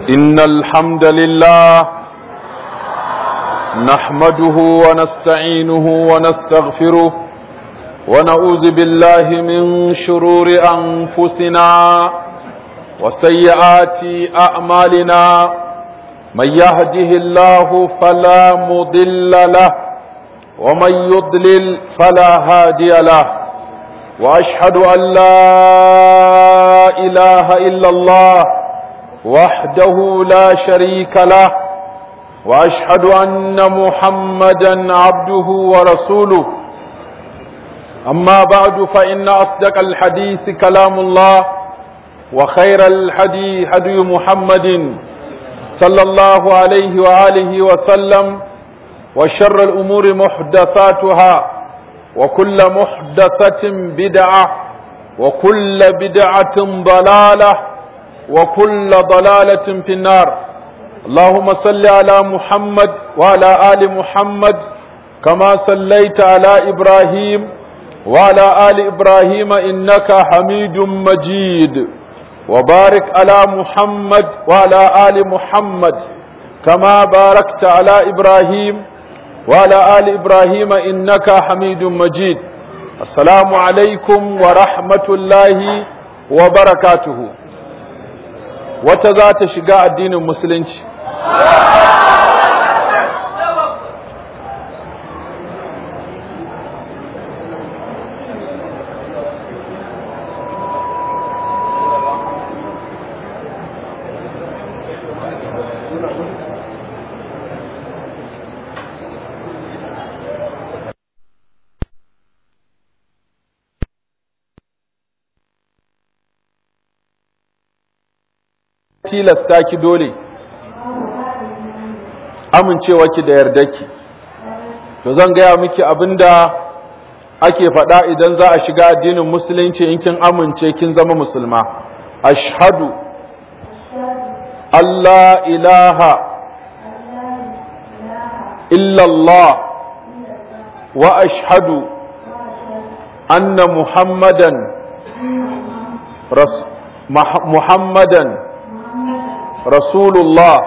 إن الحمد لله نحمده ونستعينه ونستغفره ونعوذ بالله من شرور أنفسنا وسيئات أعمالنا من يهده الله فلا مضل له ومن يضلل فلا هادي له وأشهد أن لا إله إلا الله وحده لا شريك له واشهد ان محمدا عبده ورسوله اما بعد فان اصدق الحديث كلام الله وخير الحدي هدي محمد صلى الله عليه واله وسلم وشر الامور محدثاتها وكل محدثه بدعه وكل بدعه ضلاله وكل ضلالة في النار اللهم صل على محمد وعلى آل محمد كما صليت على إبراهيم وعلى آل إبراهيم إنك حميد مجيد وبارك على محمد وعلى آل محمد كما باركت على إبراهيم وعلى آل إبراهيم إنك حميد مجيد السلام عليكم ورحمة الله وبركاته wata za ta shiga addinin musulunci tilasta ki dole amincewa ki da yardarki to zan gaya miki abinda ake faɗa idan za a shiga addinin musulunci in kin amince kin zama musulma ashhadu Allah ilaha illallah wa ashhadu anna muhammadan muhammadan rasulullah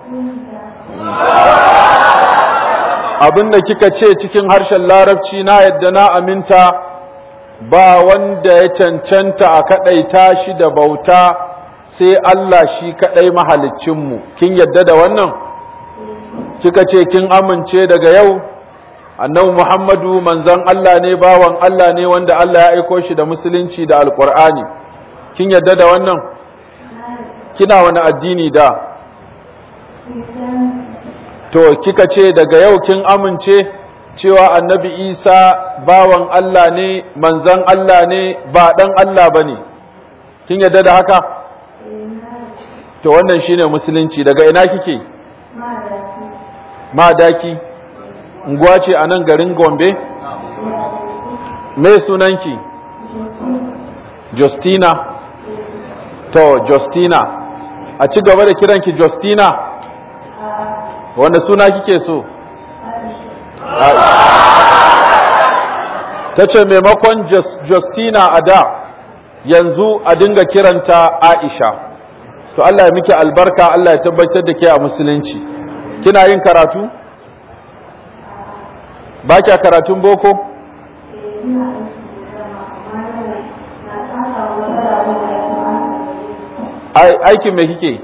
abinda kika ce cikin harshen larabci na yadda na aminta ba wanda ya cancanta a kaɗaita shi da bauta sai Allah shi kaɗai mahalicinmu kin yadda da wannan kika ce kin amince daga yau annabi Muhammadu manzon Allah ne bawan Allah ne wanda Allah ya aiko shi da musulunci da alƙur'ani kin yadda da wannan kina wani addini da to kika ce daga yau kin amince cewa annabi isa bawan Allah ne manzan Allah ne ba ɗan Allah ba ne kin yadda da haka to wannan shine musulunci daga ina kike madaki unguwa ce a nan garin gombe me sunanki justina to justina a ci gaba da kiranki Justina wanda suna kike so ta ce maimakon Justina a da yanzu a dinga kiranta Aisha to Allah ya miki albarka Allah ya tabbatar da ke a musulunci kina yin karatu ba kya karatun boko aikin me kike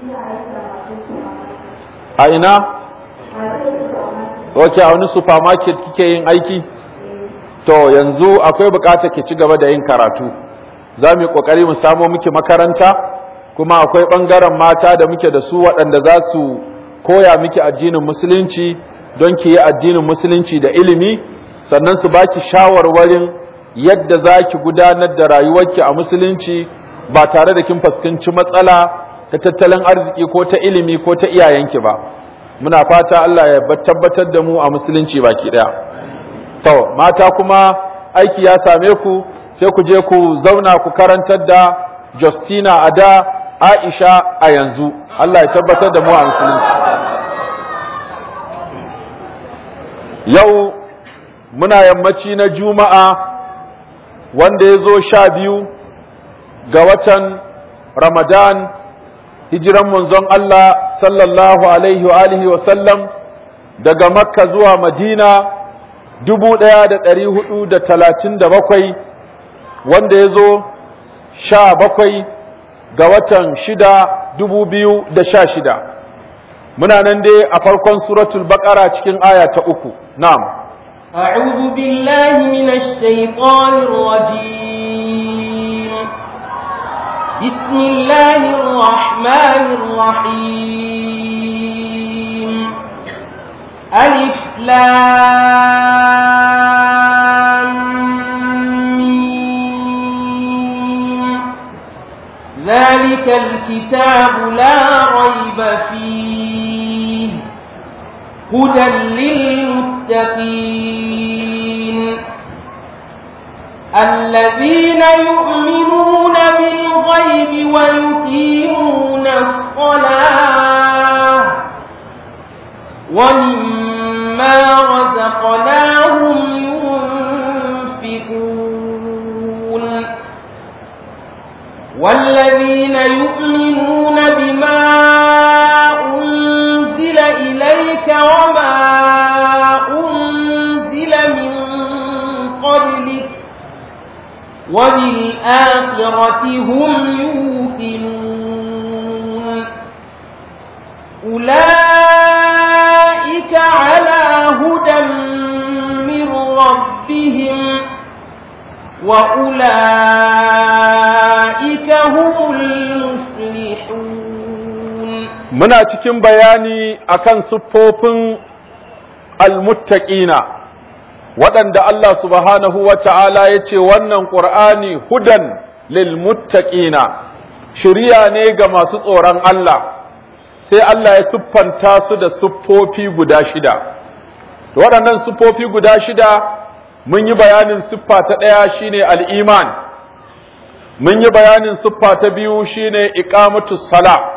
a ina ok a wani supermarket kike yin aiki to yanzu akwai bukatar ki ci gaba da yin karatu za mu yi kokari mu samo miki makaranta kuma akwai bangaren mata da muke da su waɗanda za su koya miki addinin musulunci don ki yi addinin musulunci da ilimi sannan su baki shawarwarin yadda za ki gudanar da rayuwarki a musulunci ba tare da kin fuskanci matsala ta tattalin arziki ko ta ilimi ko ta iyayenki ba muna fata Allah ya tabbatar da mu a musulunci baki daya to mata kuma aiki ya same ku sai ku je ku zauna ku karantar da Justina a da Aisha a yanzu Allah ya tabbatar da mu a musulunci yau muna yammaci na juma'a wanda ya zo sha biyu ga watan ramadan hijiran manzon Allah sallallahu alaihi wa alihi wa sallam daga makka zuwa madina dubu ɗaya da ɗari hudu da talatin da bakwai wanda ya zo sha bakwai ga watan shida dubu biyu da sha shida muna nan dai a farkon suratul baqara cikin aya ta uku na'am أعوذ بالله من الشيطان الرجيم بسم الله الرحمن الرحيم ألف لام ميم ذلك الكتاب لا ريب فيه هدى للمتقين الذين يؤمنون بالغيب ويقيمون الصلاة ومما رزقناهم ينفقون والذين يؤمنون بما أنزل إليك وما أنزل من قبلك وبالآخرة هم يوقنون أولئك على هدى من ربهم وأولئك هم المفلحون muna cikin bayani akan siffofin almuttaqina waɗanda Allah subhanahu wa ta'ala ya ce wannan ƙur'ani hudan lilmuttaqina shirya ne ga masu tsoron Allah sai Allah ya siffanta su da siffofi guda shida waɗannan siffofi guda shida mun yi bayanin siffa ta ɗaya shine al'iman mun yi bayanin siffa ta biyu shine iqamatus sala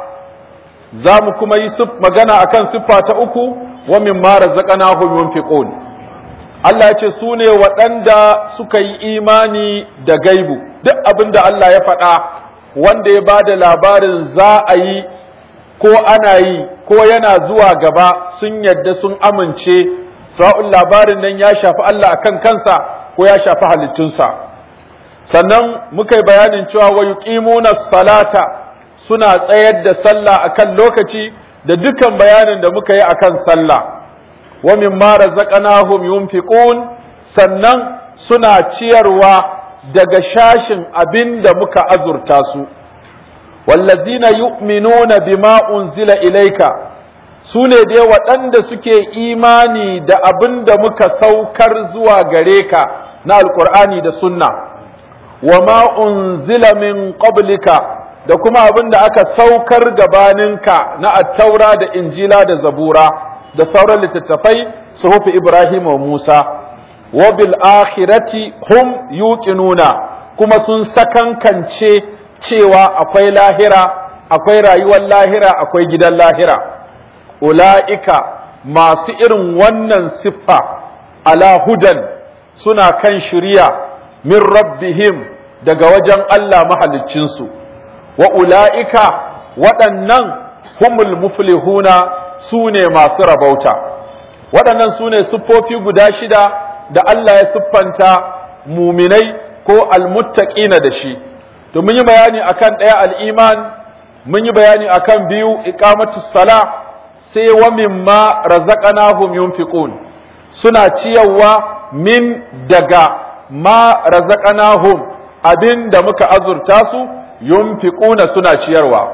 za mu kuma yi magana akan siffa ta uku wa mimma razaqnahum yunfiqun Allah ya ce su ne waɗanda suka yi imani da gaibu duk abin da Allah ya faɗa wanda ya ba da labarin za a yi ko ana yi ko yana zuwa gaba sun yadda sun amince sa'un labarin nan ya shafi Allah akan kansa ko ya shafi halittunsa sannan muka yi bayanin cewa wa yuqimuna salata suna tsayar da sallah akan lokaci da dukan bayanin da muka yi akan sallah wa mimma razaqnahum yunfiqun sannan suna ciyarwa daga shashin abin da muka azurta su wallazina yu'minuna bima unzila ilayka sune dai waɗanda suke imani da abin da muka saukar zuwa gare ka na alqur'ani da sunna wa ma unzila min qablika da kuma abin da aka saukar gabaninka na attaura da injila da zabura da sauran littattafai suhufi Ibrahim wa Musa wa bil akhirati hum yuqinuna kuma sun sakankance cewa akwai lahira akwai rayuwar lahira akwai gidan lahira ula'ika masu irin wannan siffa ala hudan suna kan shiriya min rabbihim daga wajen Allah mahaliccinsu wa ula'ika waɗannan humul muflihuna su ne masu rabauta waɗannan su ne siffofi guda shida da Allah ya siffanta muminai ko almuttaqina da shi to mun yi bayani akan ɗaya al'iman mun yi bayani akan biyu iqamatus sala sai wa mimma razaqnahum yunfiqun suna ciyarwa min daga ma razaqnahum abin da muka azurta su yunfiquna suna ciyarwa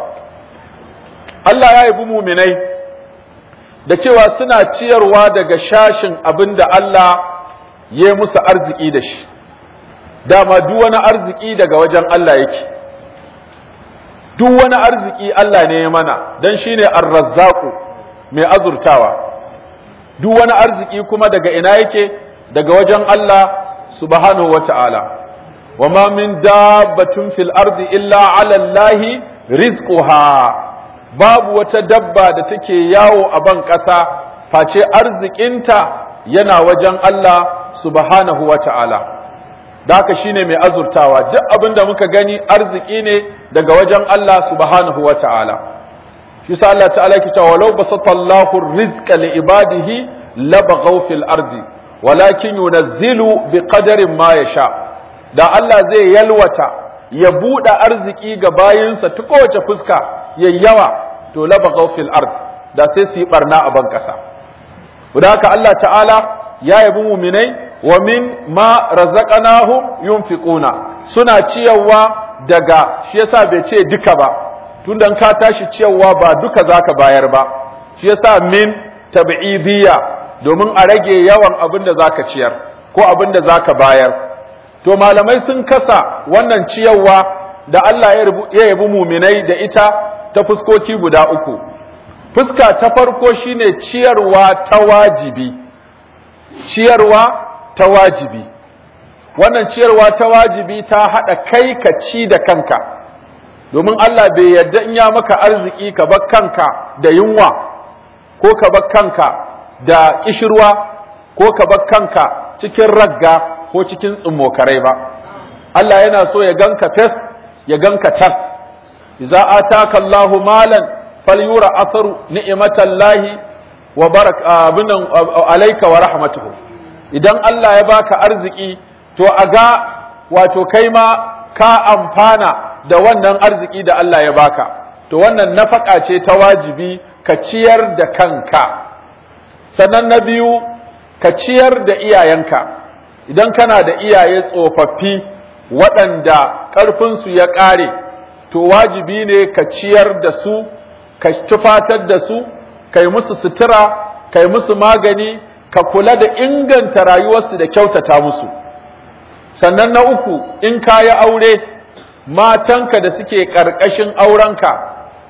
Allah ya yabi muminai da cewa suna ciyarwa daga shashin abin da Allah ya musu arziki da shi dama duk wani arziki daga wajen Allah yake duk wani arziki Allah ne ya mana don shi ne arrazzaku mai azurtawa duk wani arziki kuma daga ina yake daga wajen Allah subhanahu wa ta'ala wa ma min dabbatin fil ardi illa ala Allahi rizquha babu wata dabba da take yawo a ban ƙasa face arzikinta yana wajen Allah subhanahu wa ta'ala da haka shine mai azurtawa duk abin da muka gani arziki ne daga wajen Allah subhanahu wa ta'ala shi sa Allah ta'ala yake cewa walau basatallahu rizqa li ibadihi labaghaw fil ardi walakin yunazzilu biqadarin ma yasha da Allah zai yalwata ya buɗe arziki ga bayinsa ta kowace fuska yayyawa to labaghaw fil ard da sai su yi barna a ban ƙasa da haka Allah ta'ala ya yabi muminai wa min ma razaqnahum yunfiquna suna ciyarwa daga shi yasa bai ce duka ba tunda ka tashi ciyarwa ba duka zaka bayar ba shi yasa min tab'idiyya domin a rage yawan abin da zaka ciyar ko abin da zaka bayar to malamai sun kasa wannan ciyarwa da Allah ya yabi muminai da ita ta fuskoki guda uku fuska ta farko shine ciyarwa ta wajibi ciyarwa ta wajibi wannan ciyarwa ta wajibi ta haɗa kai ka ci da kanka domin Allah bai yarda in ya maka arziki ka bar kanka da yunwa ko ka bar kanka da kishirwa ko ka bar kanka cikin ragga ko cikin tsummokarai ba Allah yana so ya ganka fes ya ganka tas idza ataka Allahu malan falyura atharu ni'matallahi wa barak abinan alayka wa rahmatuhu idan Allah ya baka arziki to a ga wato kai ma ka amfana da wannan arziki da Allah ya baka to wannan nafaka ce ta wajibi ka ciyar da kanka sannan na biyu ka ciyar da iyayenka idan kana da iyaye tsofaffi waɗanda ƙarfinsu ya ƙare to wajibi ne ka ciyar da su ka tufatar da su ka yi musu sutura ka yi musu magani ka kula da inganta rayuwarsu da kyautata musu sannan na uku in ka yi aure matanka da suke ƙarƙashin aurenka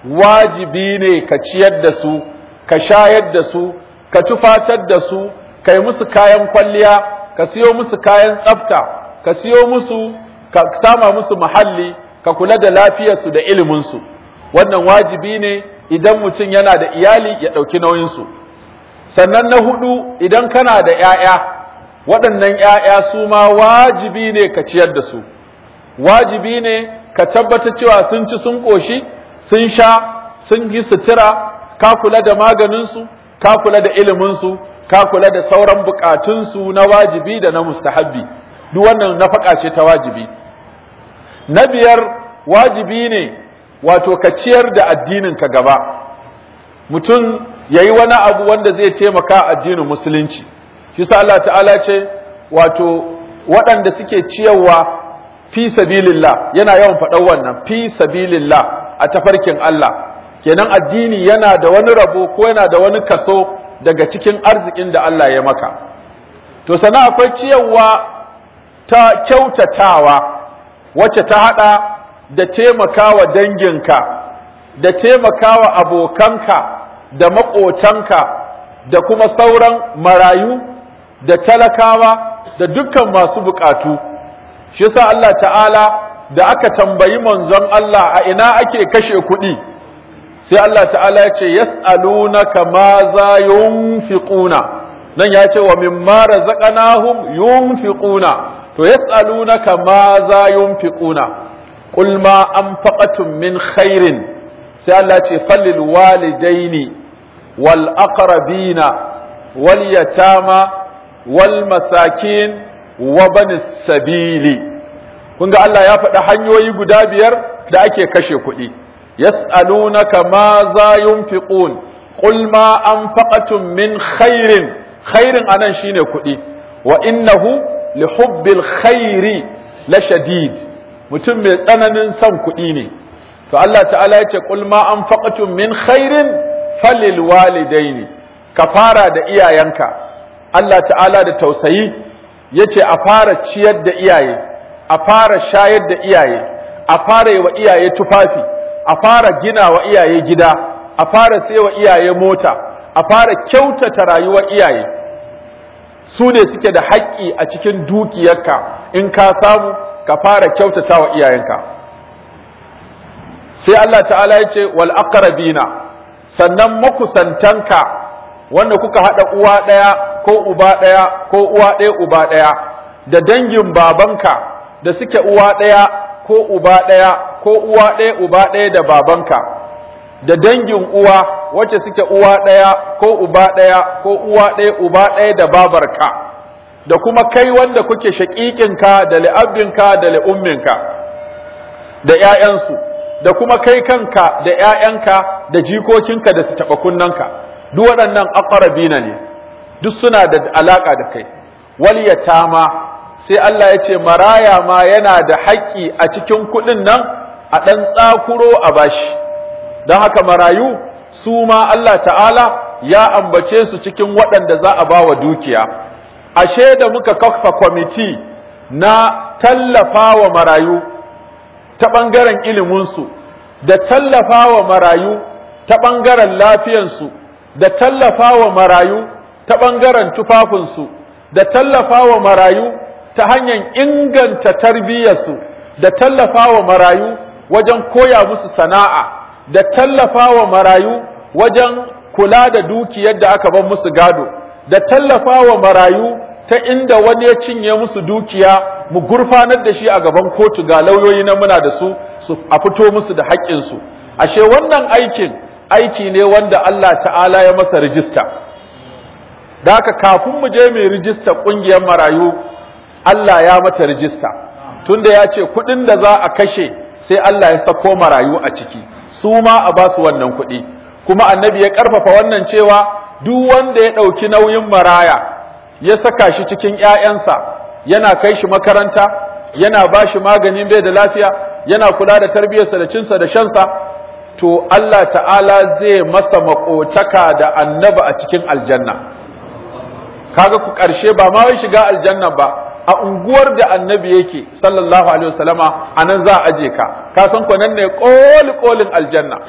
wajibi ne ka ciyar da su ka shayar da su ka tufatar da su ka yi musu kayan kwalliya ka siyo musu kayan tsafta ka siyo musu ka sama musu muhalli ka kula da lafiyarsu da iliminsu wannan wajibi ne idan mutum yana da iyali ya ɗauki nauyinsu sannan na hudu idan kana da ‘ya'ya waɗannan ‘ya'ya su ma wajibi ne ka ciyar da su wajibi ne ka tabbata cewa sun ci sun ƙoshi sun sha sun yi sutura ka kula da maganinsu ka kula da iliminsu ka kula da sauran bukatunsu na wajibi da na mustahabbi duk wannan nafaka ce ta wajibi na biyar wajibi ne wato ka ciyar da addininka gaba mutum ya yi wani abu wanda zai taimaka addinin musulunci shi sa Allah ta'ala ce wato waɗanda suke ciyarwa fi sabilillah yana yawan faɗan wannan fi sabilillah a tafarkin Allah kenan addini yana da wani rabo ko yana da wani kaso daga cikin arzikin da Allah ya maka to sana akwai ciyarwa ta kyautatawa wacce ta hada da taimakawa danginka da taimakawa abokanka da maƙotanka da kuma sauran marayu da talakawa da dukkan masu bukatu shi yasa Allah ta'ala da aka tambayi manzon Allah a ina ake kashe kuɗi sai Allah ta'ala ya ce yas'alunaka ma za yunfiquna nan ya ce wa mimma razaqnahum yunfiquna to yas'alunaka ma za yunfiquna qul ma anfaqatum min khairin sai Allah ce falil walidaini wal aqrabina wal yatama wal masakin wa banis sabili kun ga Allah ya faɗi hanyoyi guda biyar da ake kashe kuɗi yas'alunaka ma za yunfiqun qul ma anfaqatum min khairin khairin anan shine kuɗi wa innahu li hubbil khairi la shadid mutum mai tsananin son kuɗi ne to Allah ta'ala ya ce qul ma anfaqatum min khairin falil walidaini ka fara da iyayenka Allah ta'ala da tausayi yace a fara ciyar da iyaye a fara shayar da iyaye a fara yi wa iyaye tufafi a fara gina wa iyaye gida a fara sai wa iyaye mota a fara kyautata rayuwar iyaye su ne suke da haƙƙi a cikin dukiyarka in ka samu ka fara kyautata wa iyayenka sai Allah ta'ala ya ce wal aqrabina sannan makusantanka wanda kuka haɗa uwa ɗaya ko uba ɗaya ko uwa ɗaya uba ɗaya da dangin babanka da suke uwa ɗaya ko uba ɗaya ko uwa ɗaya uba ɗaya da babanka da dangin uwa wacce suke uwa ɗaya ko uba ɗaya ko uwa ɗaya uba ɗaya da babarka da kuma kai wanda kuke shaƙiƙinka da li'abbinka da li'umminka da ‘ya'yansu da kuma kai kanka da ‘ya'yanka da jikokinka da taɓa kunnanka duk waɗannan aqrabina ne duk suna da alaƙa da kai wal yatama sai Allah ya ce maraya ma yana da haƙƙi a cikin kuɗin nan a ɗan tsakuro a bashi don haka marayu su ma Allah ta'ala ya ambace su cikin waɗanda za a ba wa dukiya ashe da muka kafa kwamiti na tallafa wa marayu ta ɓangaren iliminsu da tallafa wa marayu ta ɓangaren lafiyansu da tallafa wa marayu ta ɓangaren tufafinsu da tallafa wa marayu ta hanyar inganta tarbiyyarsu da tallafa wa marayu wajen koya musu sana'a da tallafa wa marayu wajen kula da dukiyar da aka bar musu gado da tallafa wa marayu ta inda wani ya cinye musu dukiya mu gurfanar da shi a gaban kotu ga lauyoyi na muna da su su a fito musu da haƙƙinsu ashe wannan aikin aiki ne wanda Allah ta'ala ya masa rijista da haka kafin mu je mai rijista ƙungiyar marayu Allah ya mata rijista tunda ya ce kuɗin da za a kashe sai Allah ya sako marayu a ciki su ma a ba su wannan kuɗi kuma annabi ya ƙarfafa wannan cewa duk wanda ya ɗauki nauyin maraya ya saka shi cikin ‘ya'yansa yana kai shi makaranta yana ba shi maganin bai da lafiya yana kula da tarbiyyarsa da cinsa da shansa to Allah ta'ala zai masa maƙotaka da annaba a cikin aljanna kaga ku ƙarshe ba ma wai shiga aljanna ba a unguwar da annabi yake sallallahu alaihi wasallama a nan za a aje ka ka san ko nan ne koli kolin aljanna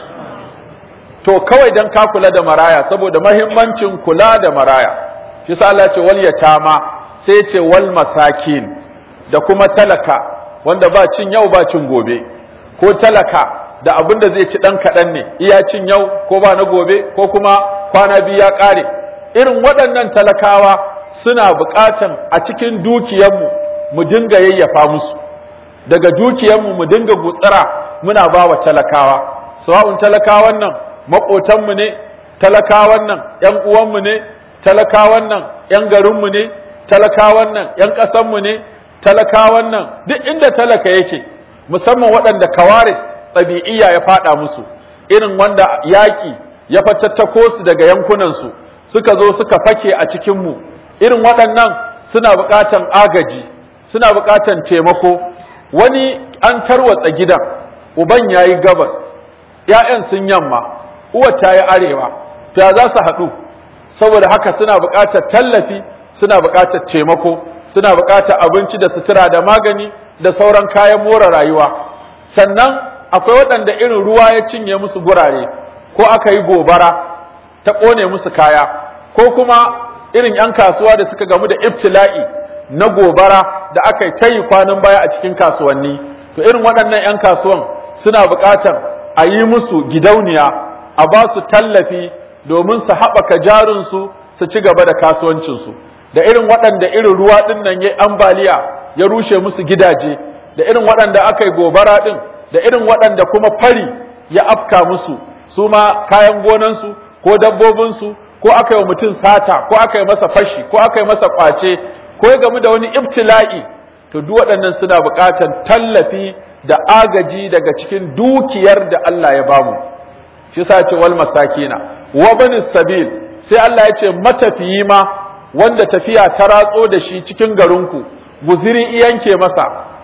to kawai dan ka kula da maraya saboda mahimmancin kula da maraya shi sa Allah ce wal yatama sai ce wal masakin da kuma talaka wanda ba cin yau ba cin gobe ko talaka da abin da zai ci dan kaɗan ne iya cin yau ko ba na gobe ko kuma kwana biyu ya ƙare irin waɗannan talakawa suna buƙatan a cikin dukiyarmu mu dinga yayyafa musu daga dukiyarmu mu dinga gutsira muna ba wa talakawa sawa'un talakawan nan maƙotanmu ne talakawan nan ‘yan uwanmu ne talakawan nan ‘yan garinmu ne talakawan nan ‘yan ƙasanmu ne talakawan nan duk inda talaka yake musamman waɗanda kawaris ɗabi'iyya ya faɗa musu irin wanda yaƙi ya fatattako su daga yankunansu suka zo suka fake a cikinmu irin waɗannan suna buƙatan agaji suna buƙatan taimako wani an tarwatsa gidan uban ya yi gabas ‘ya'yan sun yamma uwar ta yi arewa to ya za su haɗu saboda haka suna buƙatar tallafi suna buƙatar taimako suna buƙatar abinci da sutura da magani da sauran kayan more rayuwa sannan akwai waɗanda irin ruwa ya cinye musu gurare ko aka yi gobara ta ƙone musu kaya ko kuma irin 'yan kasuwa da suka gamu da ibtila'i na gobara da aka yi tayi kwanan baya a cikin kasuwanni to irin waɗannan 'yan kasuwan suna buƙatar a yi musu gidauniya a ba su tallafi domin su haɓaka jarinsu su ci gaba da kasuwancinsu da irin waɗanda irin ruwa ɗin nan ya ambaliya ya rushe musu gidaje da irin waɗanda aka yi gobara ɗin da irin waɗanda kuma fari ya afka musu su ma kayan gonansu ko dabbobinsu ko aka yi wa mutum sata ko aka yi masa fashi ko aka yi masa ƙwace ko ya gamu da wani ibtila'i to duk waɗannan suna buƙatar tallafi da agaji daga cikin dukiyar da Allah ya bamu shi sa ce wal masakina wa bani sabil sai Allah ya ce matafiyi ma wanda tafiya ta ratso da shi cikin garinku guziri iyanke masa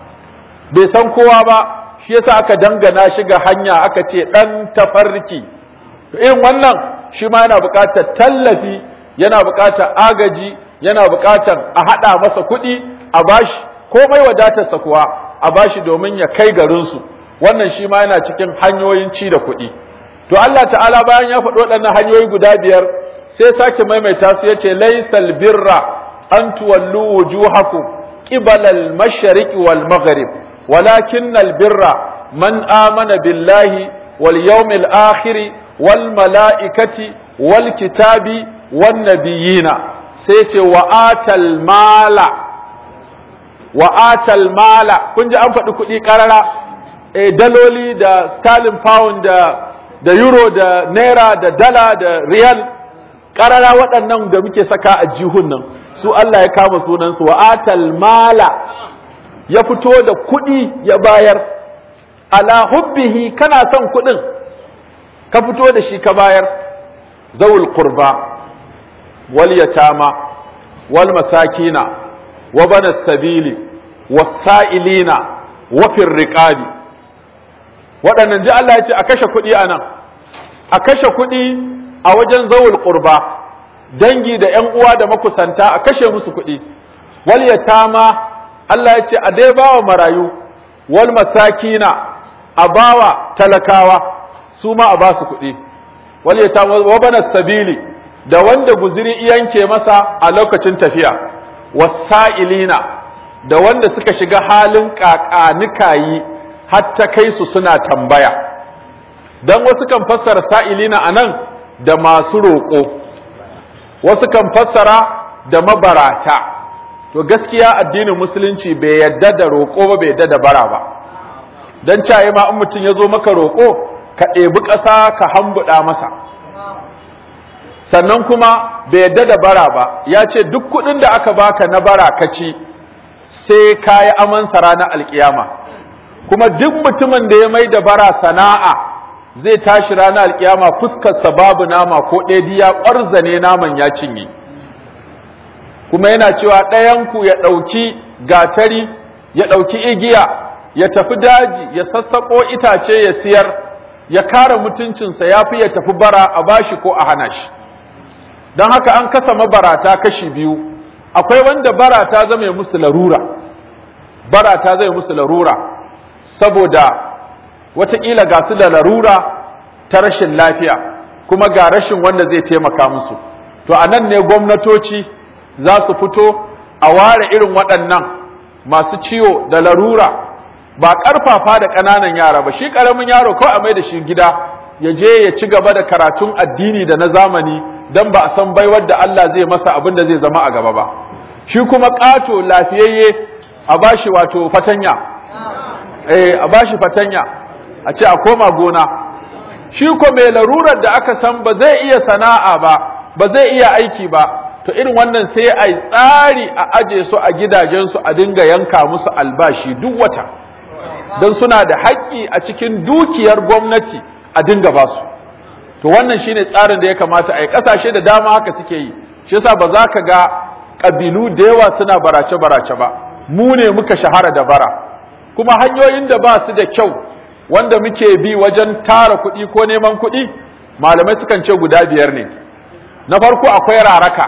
bai san kowa ba shi yasa aka dangana shi ga hanya aka ce dan tafarki to irin wannan shi ma yana buƙatar tallafi yana buƙatar agaji yana buƙatar a haɗa masa kuɗi a bashi komai wadatarsa kuwa a bashi domin ya kai garinsu wannan shi ma yana cikin hanyoyin ci da kuɗi to Allah ta'ala bayan ya faɗi waɗannan hanyoyi guda biyar sai sake maimaita su yace laysal birra an tuwallu wujuhakum qibala al-mashriq wal maghrib walakin al-birra man amana billahi wal yawmil akhir wal malaikati wal kitabi wan nabiyina sai ce wa atal mala wa atal mala kun ji an faɗi kuɗi ƙarara eh daloli da sterling pound da da euro da naira da dala da riyal ƙarara waɗannan da muke saka a jihun nan su Allah ya kama sunansu wa atal mala ya fito da kuɗi ya bayar ala hubbihi kana son kuɗin ka fito da shi ka bayar zawul qurba wal yatama wal masakina wa bana sabili was-sa'ilina wa fir riqabi waɗannan ji Allah ya ce a kashe kuɗi a nan a kashe kuɗi a wajen zawul qurba dangi da ƴan uwa da makusanta a kashe musu kuɗi wal yatama Allah ya ce a dai bawa marayu wal masakina a bawa talakawa su ma a ba su kuɗi wal yatama wa bana sabili da wanda guziri yanke masa a lokacin tafiya wasa'ilina da wanda suka shiga halin kakanikayi har ta kai su suna tambaya dan wasu kan fassara sa'ilina anan da masu roƙo wasu kan fassara da mabarata to gaskiya addinin musulunci bai yadda da roƙo ba bai yadda da bara ba dan caye ma in mutum ya zo maka roƙo ka ɗebi ƙasa ka hambuɗa masa sannan kuma bai yadda da bara ba ya ce duk kuɗin da aka baka na bara ka ci sai ka yi amansa ranar alkiyama kuma duk mutumin da ya mai da bara sana'a zai tashi ranar alkiyama fuskarsa babu nama ko ɗaya ya ƙwarzane naman ya cinye kuma yana cewa ɗayanku ya ɗauki gatari ya ɗauki igiya ya tafi daji ya sassaƙo itace ya siyar ya kare mutuncinsa ya fi ya tafi bara a bashi ko a hana shi don haka an kasa mabarata kashi biyu akwai wanda bara ta zama musu larura bara ta zama musu larura saboda wataƙila ga su da larura ta rashin lafiya kuma ga rashin wanda zai taimaka musu to a nan ne gwamnatoci za su fito a ware irin waɗannan masu ciwo da larura ba ƙarfafa da ƙananan yara ba shi ƙaramin yaro kawai a mai da shi gida ya je ya ci gaba da karatun addini da na zamani don ba a san baiwar da Allah zai masa abin da zai zama a gaba ba shi kuma ƙato lafiyayye a bashi wato fatanya eh a bashi fatanya a ce a koma gona shi ko mai larurar da aka san ba zai iya sana'a ba ba zai iya aiki ba to irin wannan sai a yi tsari a aje su a gidajensu a dinga yanka musu albashi duk wata don suna da haƙƙi a cikin dukiyar gwamnati a dinga ba su to wannan shine tsarin da ya kamata a yi ƙasashe da dama haka suke yi shi yasa ba za ka ga ƙabilu da yawa suna barace-barace ba mu ne muka shahara da bara kuma hanyoyin da ba su da kyau wanda muke bi wajen tara kuɗi ko neman kuɗi malamai sukan ce guda biyar ne na farko akwai raraka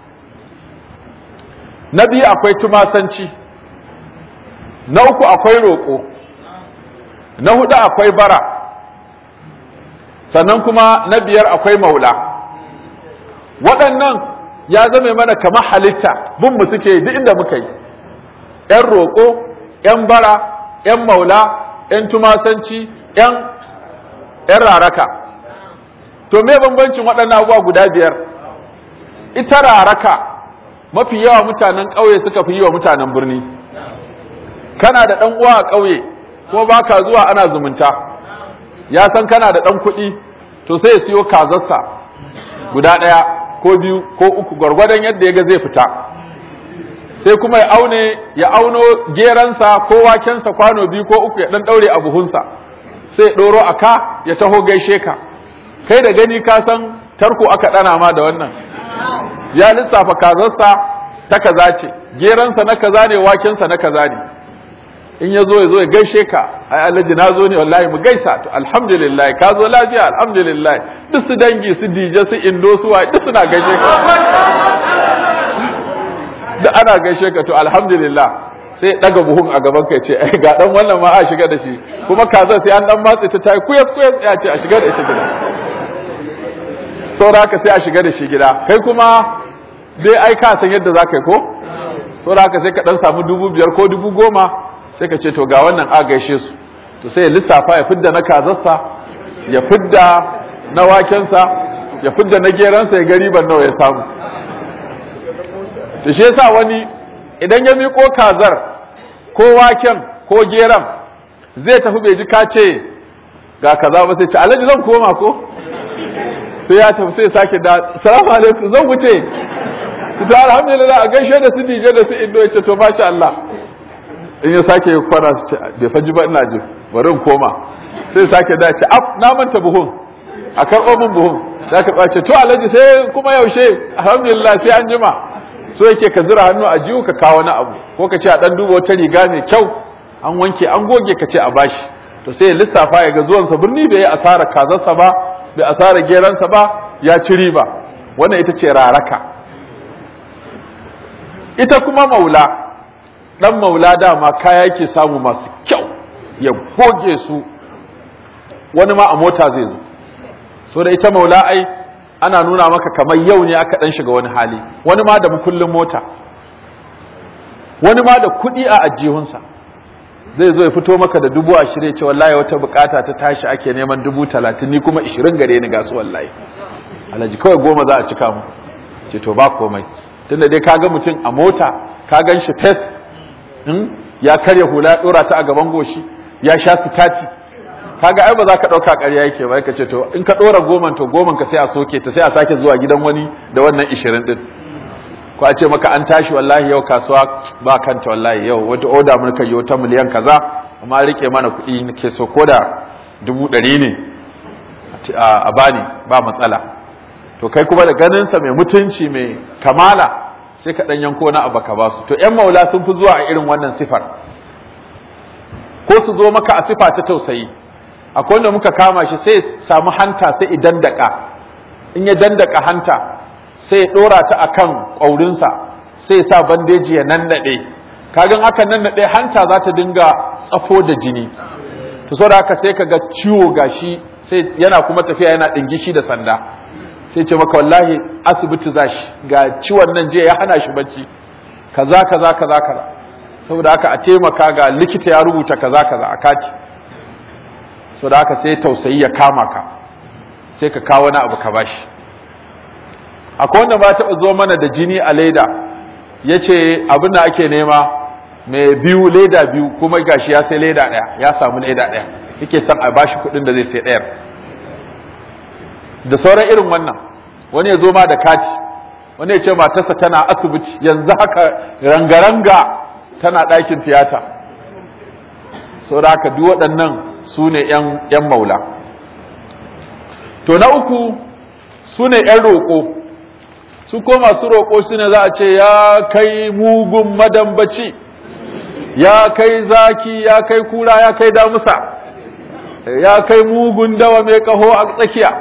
na biyu akwai tumasanci na uku akwai roƙo na hudu akwai bara sannan kuma na biyar akwai maula waɗannan ya zame mana kamar halitta bin mu suke duk inda muka yi ‘yan roƙo ‘yan bara ‘yan maula ‘yan tumasanci ‘yan raraka to me bambancin waɗannan abubuwa guda biyar ita raraka mafi yawa mutanen ƙauye suka fi yi wa mutanen birni kana da ɗan uwa a ƙauye ko ba ka zuwa ana zumunta ya san kana da ɗan kuɗi to sai ya siyo kazarsa guda ɗaya ko biyu ko uku gwargwadon yadda ya ga zai fita sai kuma ya aune ya auno geransa ko wakensa kwano biyu ko uku ya ɗan ɗaure a buhunsa sai ɗoro a ka ya taho gaishe ka kai da gani ka san tarko aka ɗana ma da wannan ya lissafa kazarsa ta kaza ce geransa na kaza ne wakensa na kaza ne in ya zo ya zo ya gaishe ka ai alhaji na zo ne wallahi mu gaisa to alhamdulillah ka zo lafiya alhamdulillah duk su dangi su dije su indo su wa duk suna gaishe ka duk ana gaishe ka to alhamdulillah sai daga buhun a gaban ka ce ai ga dan wannan ma a shiga da shi kuma kaza sai an dan matse ta tayi kuyas kuyas ya ce a shiga da ita gida saboda haka sai a shiga da shi gida kai kuma dai ai ka san yadda za ka yi ko saboda haka sai ka dan samu dubu biyar ko dubu goma sai ka ce to ga wannan a gaishe su to sai ya lissafa ya fidda na kazarsa ya fidda na wakensa ya fidda na geransa ya gari ban nawa ya samu to shi yasa wani idan ya miƙo kazar ko waken ko geran zai tafi bai ji ka ce ga kaza ba sai ce alhaji zan koma ko sai ya tafi sai sake da salamu alaikum zan wuce to alhamdulillah a gaishe da su dije da su indo ya ce to masha Allah in ya sake yi kwana su ce bai faji ba ina jin bari in koma sai sake da ce af na manta buhun a karɓo min buhun za ka ɓace to alhaji sai kuma yaushe alhamdulillah sai an jima so yake ka zira hannu a jiwu ka kawo na abu ko ka ce a ɗan duba wata riga mai kyau an wanke an goge ka ce a bashi to sai ya lissafa ya ga zuwansa birni bai yi asara kazarsa ba bai asara geransa ba ya ci riba wannan ita ce raraka ita kuma maula dan maula dama kaya yake samu masu kyau ya goge su wani ma a mota zai zo so da ita maula ai ana nuna maka kamar yau ne aka dan shiga wani hali wani ma da mukullin mota wani ma da kuɗi a ajihunsa zai zo ya fito maka da dubu ashirin ce wallahi wata bukata ta tashi ake neman dubu talatin ni kuma ishirin gare ni gasu wallahi alhaji kawai goma za a cika mu ce to ba komai tunda dai kaga mutum a mota ka gan shi fes ya karya hula ya dora ta a gaban goshi ya sha sitati kaga ai ba za ka dauka ƙarya yake ba ka ce to in ka dora goman to goman ka sai a soke ta sai a sake zuwa gidan wani da wannan ishirin din ko a ce maka an tashi wallahi yau kasuwa ba kanta wallahi yau wata oda mun kai wata miliyan kaza amma rike mana kuɗi nake so ko da dubu ɗari ne a bani ba matsala to kai kuma da ganinsa mai mutunci mai kamala sai ka ɗan yanko na abu ka ba su to ‘yan maula sun fi zuwa a irin wannan sifar ko su zo maka a sifa ta tausayi akwai wanda muka kama shi sai samu hanta sai idan daka in ya dandaka hanta sai ya ɗora ta akan ƙwaurinsa sai sa bandeji ya nannaɗe kagan aka nannaɗe hanta za ta dinga tsafo da jini to saboda haka sai ka ga ciwo gashi sai yana kuma tafiya yana ɗingishi da sanda sai ce maka wallahi asibiti za shi ga ciwon nan je ya hana shi bacci kaza kaza kaza kaza saboda haka a taimaka ga likita ya rubuta kaza kaza a kati saboda haka sai tausayi ya kama ka sai ka kawo wani abu ka bashi akwai wanda ba taɓa zo mana da jini a leda ya ce abin da ake nema mai biyu leda biyu kuma gashi ya sai leda ɗaya ya samu leda ɗaya yake son a bashi kuɗin da zai sai ɗayar da sauran irin wannan wani ya zo ma da kati wani ya ce matarsa tana asibiti yanzu haka rangaranga tana ɗakin tiyata sau da haka duk waɗannan su ne ‘yan maula to na uku su ne ‘yan roƙo su ko masu roƙo su ne za a ce ya kai mugun madambaci ya kai zaki ya kai kura ya kai damusa ya kai mugun dawa mai kaho a tsakiya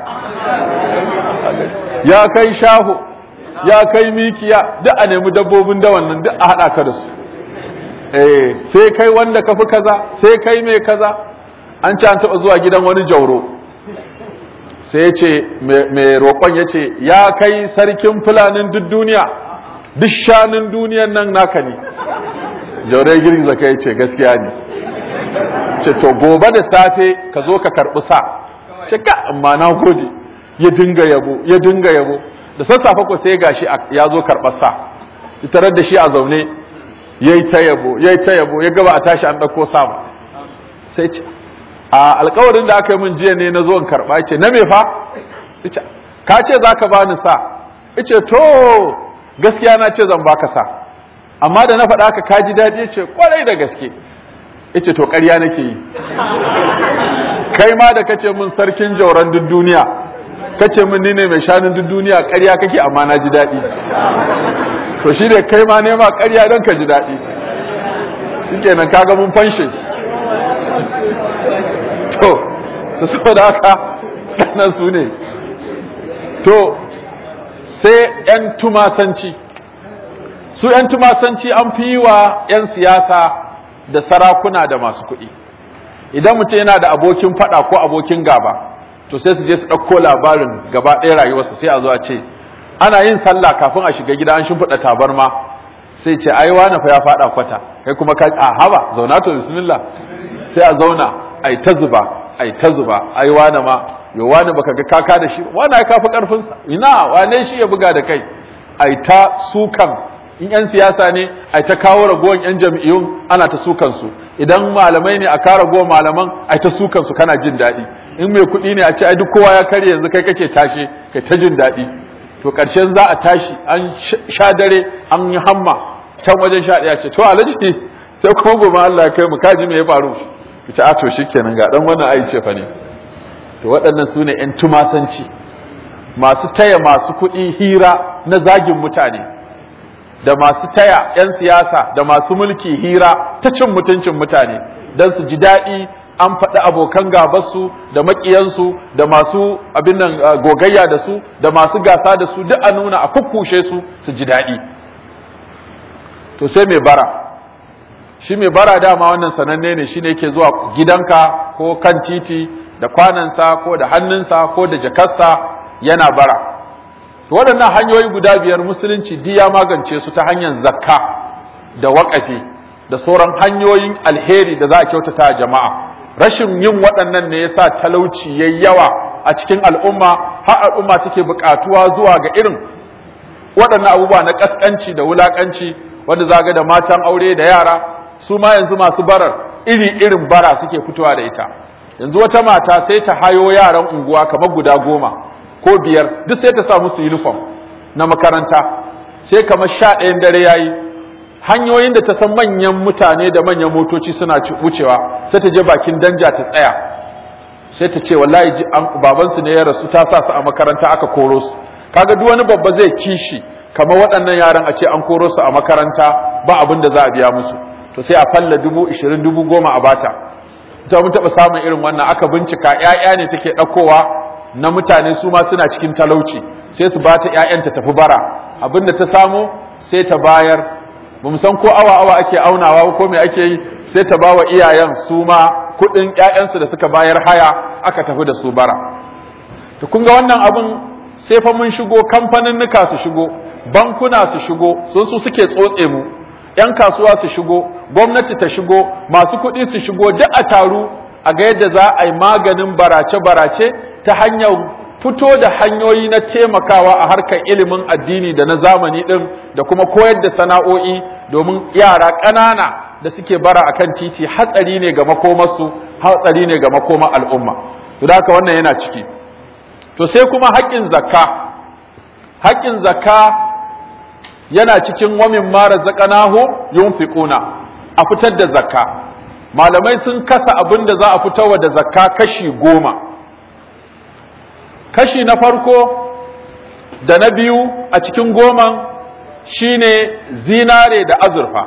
ya kai shaho ya kai mikiya duk a nemi dabbobin dawan nan duk a haɗa ka da su eh sai kai wanda ka fi kaza sai kai mai kaza an ce an taɓa zuwa gidan wani jauro sai ya ce mai roƙon ya ce ya kai sarkin fulanin duk duniya duk shanun duniyan nan naka ne jaure girgiza kai ce gaskiya ne ce to gobe da safe ka zo ka karɓi sa ce ka amma na gode ya dinga yabo ya dinga yabo da sassafe ko sai gashi ya zo karɓar sa tarar da shi a zaune yayi ta yabo yayi ta yabo ya gaba a tashi an ɗauko sa ba sai ce a alkawarin da aka yi min jiya ne na zo in karɓa ce na me fa ka ce za ka bani sa ice to gaskiya na ce zan baka sa amma da na faɗa ka kaji daɗi ce kwarai da gaske ice to ƙarya nake yi kai ma da kace min sarkin jauran duk duniya kace min ni ne mai shanun duk duniya ƙarya kake amma na ji daɗi to shi ne kai ma nema ƙarya don ka ji daɗi shikenan kaga mun fanshe to to saboda haka nan su ne to sai 'yan tumasanci su 'yan tumasanci an fi yi wa 'yan siyasa da sarakuna da masu kuɗi idan mutum yana da abokin faɗa ko abokin gaba to sai su je su ɗauko labarin gaba ɗaya rayuwarsa sai a zo a ce ana yin sallah kafin a shiga gida an shimfiɗa tabarma sai ce ai wani fa ya faɗa kwata kai kuma ka a haba zauna to bismillah sai a zauna ai ta zuba ai ta zuba ai wani ma yo wani baka ga kaka da shi wani ya kafi karfin sa ina wane shi ya buga da kai ai ta sukan in 'yan siyasa ne a ta kawo ragowar 'yan jam'iyyun ana ta sukan su idan malamai ne a kawo ragowar malaman a ta sukan su kana jin daɗi in mai kuɗi ne a ce ai duk kowa ya karye yanzu kai kake tashe kai ta jin daɗi to ƙarshen za a tashi an sha dare an yi hamma can wajen sha ɗaya ce to alhaji sai kuma gobe Allah ya kai mu kaji me ya faru ce a to shikenan ga dan wannan ai ce fa ne to waɗannan su ne ƴan tumasanci masu taya masu kuɗi hira na zagin mutane da masu taya 'yan siyasa da masu mulki hira ta cin mutuncin mutane don su ji daɗi an faɗi abokan gabarsu da maƙiyansu da masu abin nan gogayya da su da masu gasa da su duk a nuna a kukkushe su su ji daɗi to sai mai bara shi mai bara dama wannan sananne ne shine yake zuwa gidanka ko kan titi da kwanansa ko da hannunsa ko da jakarsa yana bara waɗannan hanyoyi guda biyar musulunci duk ya magance su ta hanyar zakka da waƙafi da sauran hanyoyin alheri da za a kyautata a jama'a rashin yin waɗannan ne yasa talauci yayi yawa a cikin al'umma har al'umma take buƙatuwa zuwa ga irin waɗannan abubuwa na ƙasƙanci da wulaƙanci wanda za ga da matan aure da yara su ma yanzu masu barar iri irin bara suke fitowa da ita yanzu wata mata sai ta hayo yaran unguwa kamar guda goma ko biyar duk sai ta sa musu uniform na makaranta sai kamar sha ɗayan dare yayi hanyoyin da ta san manyan mutane da manyan motoci suna wucewa sai ta je bakin danja ta tsaya sai ta ce wallahi babansu ne ya rasu ta sa su a makaranta aka koro su kaga duk wani babba zai kishi kamar waɗannan yaran a ce an koro su a makaranta ba abin da za a biya musu to sai a falla dubu ishirin dubu goma a bata ta mun taɓa samun irin wannan aka bincika ‘ya'ya ne take ɗaukowa na mutane su ma suna cikin talauci sai su bata ‘ya'yan ta tafi bara abin da ta samu sai ta bayar ba san ko awa awa ake aunawa ko me ake yi sai ta ba wa iyayen su ma kuɗin ‘ya'yansu da suka bayar haya aka tafi da su bara to kun ga wannan abin sai fa mun shigo kamfanin nuka su shigo bankuna su shigo sun su suke tsotse mu ‘yan kasuwa su shigo gwamnati ta shigo masu kuɗi su shigo duk a taru a ga yadda za a yi maganin barace-barace ta hanyar fito da hanyoyi na taimakawa a harkar ilimin addini da na zamani ɗin da kuma koyar da sana'o'i domin yara ƙanana da suke bara a kan titi hatsari ne ga makomarsu hatsari ne ga makoma al'umma to da haka wannan yana ciki to sai kuma haƙƙin zakka haƙƙin zakka yana cikin wamin mara zaƙanahu yunfiquna a fitar da zakka malamai sun kasa abin da za a fitarwa da zakka kashi goma kashi na farko da na biyu a cikin goman shine zinare da azurfa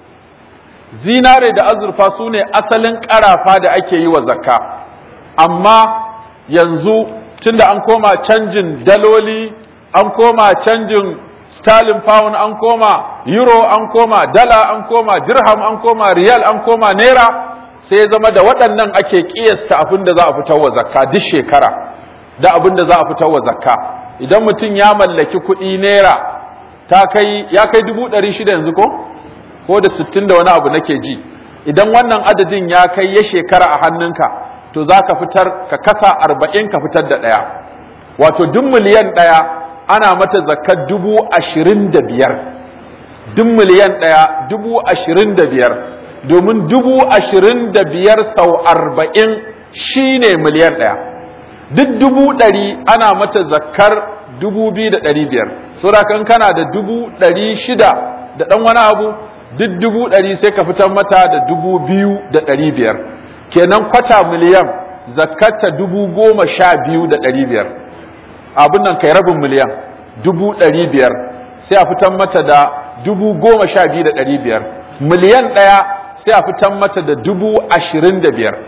zinare da azurfa su ne asalin ƙarafa da ake yi wa zakka amma yanzu tunda an koma canjin daloli an koma canjin sterling pound an koma euro an koma dala an koma dirham an koma riyal an koma naira sai zama da waɗannan ake ƙiyasta abin da za a fitar wa zakka duk shekara da abin da za a fitar wa zakka idan mutum ya mallaki kuɗi naira ta kai ya kai dubu ɗari shida yanzu ko ko da sittin da wani abu nake ji idan wannan adadin ya kai ya shekara a hannunka to za ka fitar ka kasa arba'in ka fitar da ɗaya wato duk miliyan ɗaya ana mata zakar dubu ashirin da biyar duk miliyan ɗaya dubu ashirin da biyar domin dubu ashirin da biyar sau arba'in shi ne miliyan ɗaya duk dubu ɗari ana mata zakar dubu biyu da ɗari biyar saboda kan kana da dubu ɗari shida da ɗan wani abu duk dubu ɗari sai ka fitar mata da dubu biyu da ɗari biyar kenan kwata miliyan zakarta dubu goma sha biyu da ɗari biyar abin nan kai rabin miliyan dubu ɗari biyar sai a fitan mata da dubu goma sha biyu da ɗari biyar miliyan ɗaya sai a fitan mata da dubu ashirin da biyar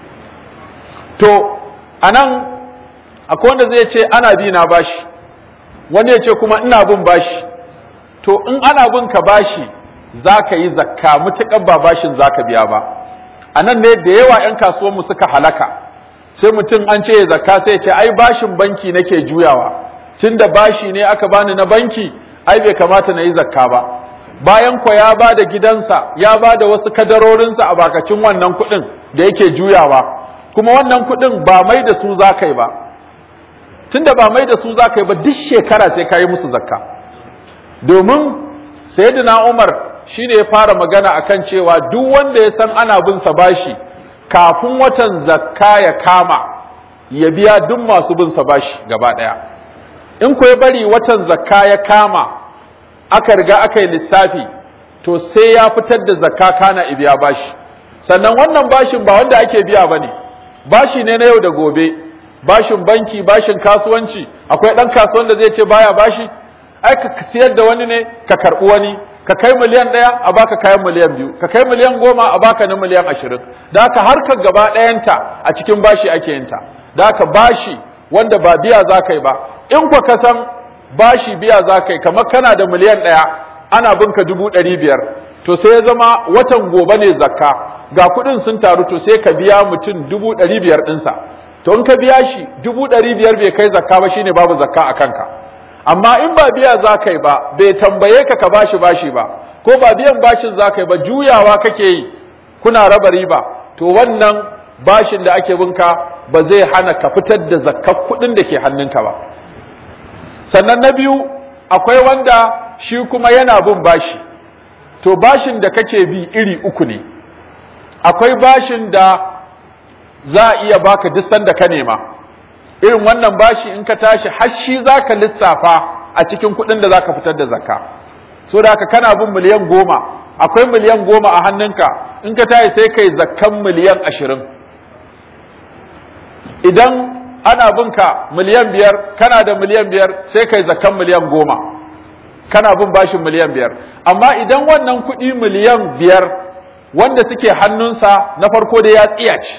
to a nan akwai wanda zai ce ana bi na bashi wani ya ce kuma ina bin bashi to in ana bin ka bashi za ka yi zakka mutuƙar ba bashin za ka biya ba a nan ne da yawa 'yan kasuwanmu suka halaka sai mutum an ce zakka sai ce ai bashin banki nake juyawa tunda bashi ne aka bani na banki ai bai kamata na yi zakka ba bayan ko ya ba da gidansa ya ba da wasu kadarorinsa a bakacin wannan kuɗin da yake juyawa kuma wannan kuɗin ba mai da su za ka yi ba tunda ba mai da su za ka yi ba duk shekara sai ka yi musu zakka domin sayyidina Umar shine ya fara magana akan cewa duk wanda ya san ana bin sa bashi kafin watan zakka ya kama ya biya duk masu bin sa bashi gaba daya in ko ya bari watan zakka ya kama aka riga aka yi lissafi to sai ya fitar da zakka kana ibiya bashi sannan wannan bashin ba wanda ake biya bane bashi ne na yau da gobe bashin banki bashin kasuwanci akwai dan kasuwan da zai ce baya bashi ai ka siyar da wani ne ka karbi wani ka kai miliyan ɗaya a baka kayan miliyan biyu ka kai miliyan goma a baka na miliyan ashirin da haka harkar gaba ɗayanta a cikin bashi ake yin ta da haka bashi wanda ba biya za ka yi ba in kwa ka san bashi biya za ka yi kamar kana da miliyan ɗaya ana bin ka dubu ɗari biyar to sai ya zama watan gobe ne zakka ga kuɗin sun taru to sai ka biya mutum dubu ɗari biyar ɗinsa to in ka biya shi dubu ɗari biyar bai kai zakka ba shine babu zakka a kanka amma in ba biya za ka yi ba bai tambaye ka ka bashi bashi ba ko ba biyan bashin za ka yi ba juyawa kake yi kuna raba riba to wannan bashin da ake binka ba zai hana ka fitar da zakkar kuɗin da ke hannunka ba sannan na biyu akwai wanda shi kuma yana bin bashi to bashin da kake bi iri uku ne akwai bashin da za a iya baka duk sanda ka nema irin wannan bashi in ka tashi har shi zaka lissafa a cikin kuɗin da zaka fitar da zakka so da haka kana bin miliyan goma akwai miliyan goma a hannunka in ka tashi sai kai zakkan miliyan ashirin idan ana bin ka miliyan biyar kana da miliyan biyar sai kai zakkan miliyan goma kana bin bashin miliyan biyar amma idan wannan kuɗi miliyan biyar wanda suke hannunsa na farko da ya tsiyace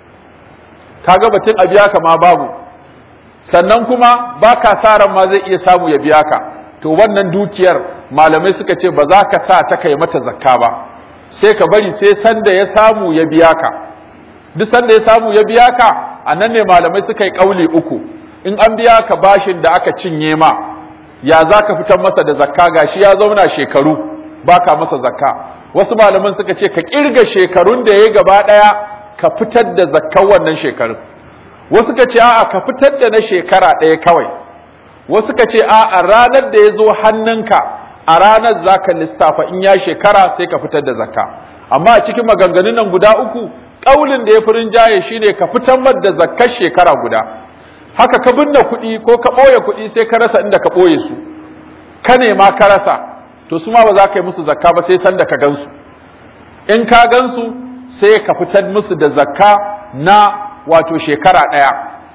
kaga batun a biya ka ma babu sannan kuma ba ka sa ran ma zai iya samu ya biya ka to wannan dukiyar malamai suka ce ba za ka sa ta kai mata zakka ba sai ka bari sai sanda ya samu ya biya ka duk sanda ya samu ya biya ka a nan ne malamai suka yi kauli uku in an biya ka bashin da aka cinye ma ya za ka fitar masa da zakka gashi ya zauna shekaru ba ka masa zakka wasu malaman suka ce ka kirga shekarun da ya gaba ɗaya ka fitar da zakkan wannan shekarun wasu ka ce a'a ka fitar da na shekara ɗaya kawai wasu ka ce a'a ranar da ya zo hannunka a ranar za ka lissafa in ya shekara sai ka fitar da zakka amma a cikin maganganun nan guda uku ƙaulin da ya fi rinjaye shine ka fitar da zakkar shekara guda haka ka binne kuɗi ko ka ɓoye kuɗi sai ka rasa inda ka ɓoye su ka nema ka rasa to su ma ba za ka yi musu zakka ba sai sanda ka gansu in ka gansu sai ka fitar musu da zakka na wato shekara ɗaya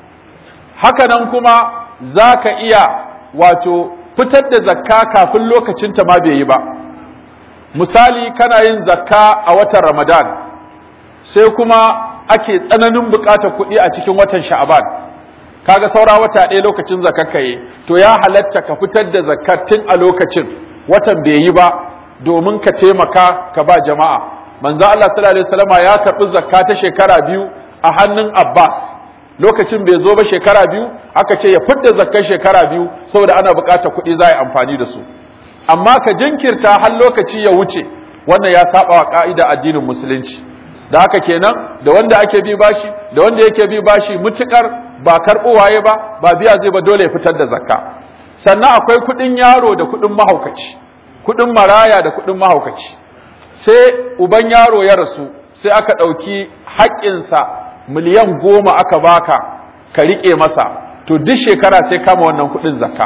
haka nan kuma za ka iya wato fitar da zakka kafin lokacinta ma bai yi ba misali kana yin zakka a watan ramadan sai kuma ake tsananin buƙatar kuɗi a cikin watan sha'aban kaga saura wata ɗaya lokacin zakka yi to ya halatta ka fitar da zakkar tun a lokacin watan bai yi ba domin ka taimaka ka ba jama'a manzo Allah sallallahu alaihi wasallama ya karɓi zakka ta shekara biyu a hannun Abbas lokacin bai zo ba shekara biyu aka ce ya fidda zakkar shekara biyu saboda ana buƙatar kuɗi za a yi amfani da su amma ka jinkirta har lokaci ya wuce wannan ya saba wa ka'ida addinin musulunci da haka kenan da wanda ake bi bashi da wanda yake bi bashi mutukar ba karɓo waye ba ba biya zai ba dole ya fitar da zakka sannan akwai kuɗin yaro da kuɗin mahaukaci kuɗin maraya da kuɗin mahaukaci sai uban yaro ya rasu sai aka ɗauki haƙƙinsa miliyan goma aka baka ka riƙe masa to duk shekara sai kama wannan kuɗin zakka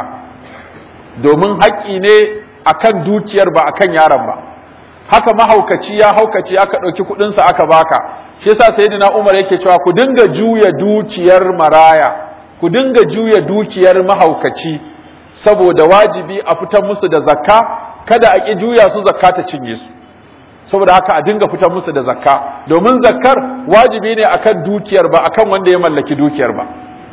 domin haƙƙi ne akan dukiyar ba akan yaron ba haka mahaukaci ya haukaci aka ɗauki kuɗinsa aka baka shi yasa sayyidina Umar yake cewa ku dinga juya dukiyar maraya ku dinga juya dukiyar mahaukaci saboda wajibi a fitar musu da zakka kada a ƙi juya su zakka ta cinye su saboda haka a dinga fitar musu da zakka domin zakkar wajibi ne akan dukiyar ba akan wanda ya mallaki dukiyar ba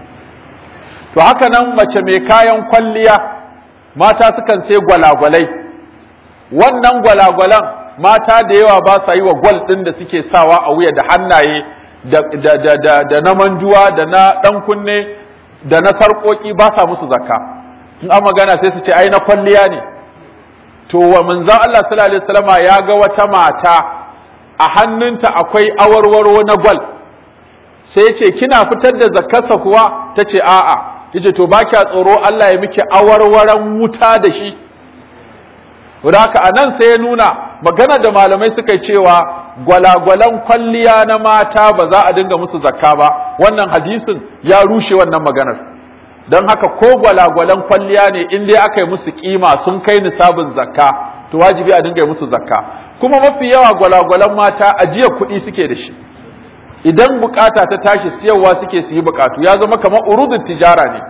to haka nan mace mai kayan kwalliya mata sukan sai gwalagwalai wannan gwalagwalan mata da yawa ba sa yi wa gwal ɗin da suke sawa a wuya da hannaye da, da, da, da, da na manjuwa da na ɗan kunne da na sarƙoƙi ba sa musu zakka in an magana sai su ce ai na kwalliya ne to wa manzon Allah sallallahu alaihi wasallama ya ga wata mata a hannunta akwai awarwaro na gwal sai ce kina fitar da zakkarsa kuwa ta ce a'a yace to ba kya tsoro Allah ya miki awarwaran wuta da shi haka a nan sai ya nuna magana da malamai suka yi cewa gwalagwalan kwalliya na mata ba za a dinga musu zakka ba wannan hadisin ya rushe wannan maganar don haka ko gwalagwalan kwalliya ne in dai aka yi musu kima sun kai nisabin zakka to wajibi a dinga yi musu zakka kuma mafi yawa gwalagwalan mata ajiyar kuɗi suke da shi idan bukata ta tashi siyarwa suke su yi bukatu ya zama kamar urudun tijara ne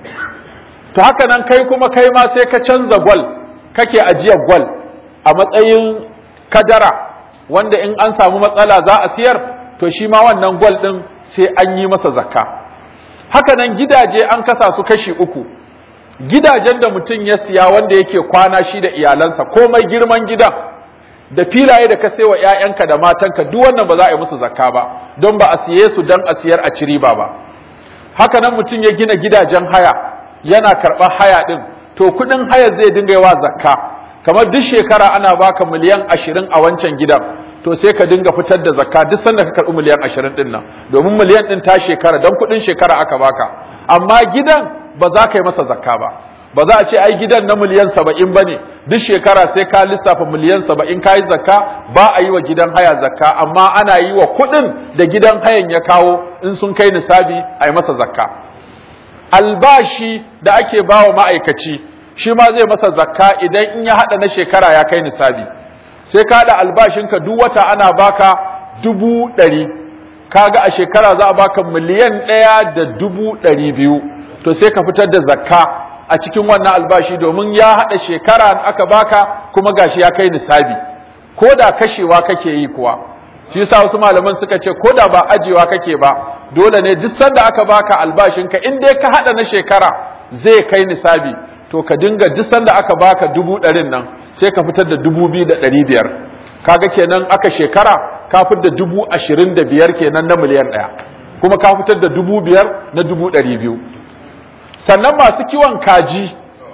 to haka nan kai kuma kai ma sai ka canza gwal kake ajiyar gwal a matsayin kadara wanda in an samu matsala za a siyar to shi ma wannan gwal din sai an yi masa zakka haka nan gidaje an kasa su kashi uku gidajen da mutum ya siya wanda yake kwana shi da iyalansa komai girman gidan da filaye da ka wa ‘ya'yanka da matanka duk wannan ba za a yi musu zakka ba don ba a siye su don a siyar a ciri ba ba haka nan mutum ya gina gidajen haya yana karɓar haya ɗin to kuɗin haya zai dinga yawa zakka kamar duk shekara ana baka miliyan ashirin a wancan gidan to sai ka dinga fitar da zakka duk sanda ka karɓi miliyan ashirin ɗin nan domin miliyan ɗin ta shekara don kuɗin shekara aka baka amma gidan ba za ka yi masa zakka ba ba za a ce ai gidan na miliyan saba'in ba ne duk shekara sai ka lissafa miliyan saba'in ka yi zakka ba a yi wa gidan haya zakka amma ana yi wa kuɗin da gidan hayan ya kawo in sun kai nisabi a yi masa zakka albashi da ake ba wa ma'aikaci shi ma zai masa zakka idan in ya haɗa na shekara ya kai nisabi sai ka haɗa albashinka duk wata ana baka dubu ɗari kaga a shekara za a baka miliyan ɗaya da dubu ɗari biyu to sai ka fitar da zakka a cikin wannan albashi domin ya haɗa shekara aka baka kuma gashi ya kai nisabi ko da kashewa kake yi kuwa shi yasa wasu malaman suka ce ko da ba ajewa kake ba dole ne duk sanda aka baka albashinka in dai ka haɗa na shekara zai kai nisabi to ka dinga duk sanda aka baka dubu ɗarin nan sai ka fitar da dubu biyu da ɗari biyar kaga kenan aka shekara ka fitar da dubu ashirin da biyar kenan na miliyan ɗaya kuma ka fitar da dubu biyar na dubu ɗari biyu sannan masu kiwon kaji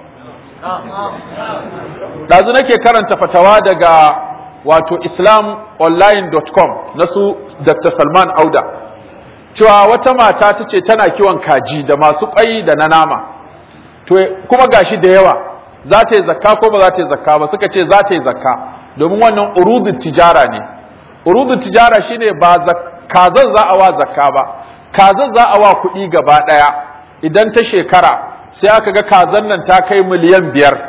ɗazu nake karanta fatawa daga wato islamonline.com na su dr salman auda cewa wata mata ta ce tana kiwon kaji da masu ƙwai da na nama to kuma gashi da yawa za ta yi zakka ko ba za ta yi zakka ba suka ce za ta yi zakka domin wannan urudun tijara ne urudun tijara shine ba kazan za a wa zakka ba kazan za a wa kuɗi gaba ɗaya idan ta shekara sai aka ga kazan nan ta kai miliyan biyar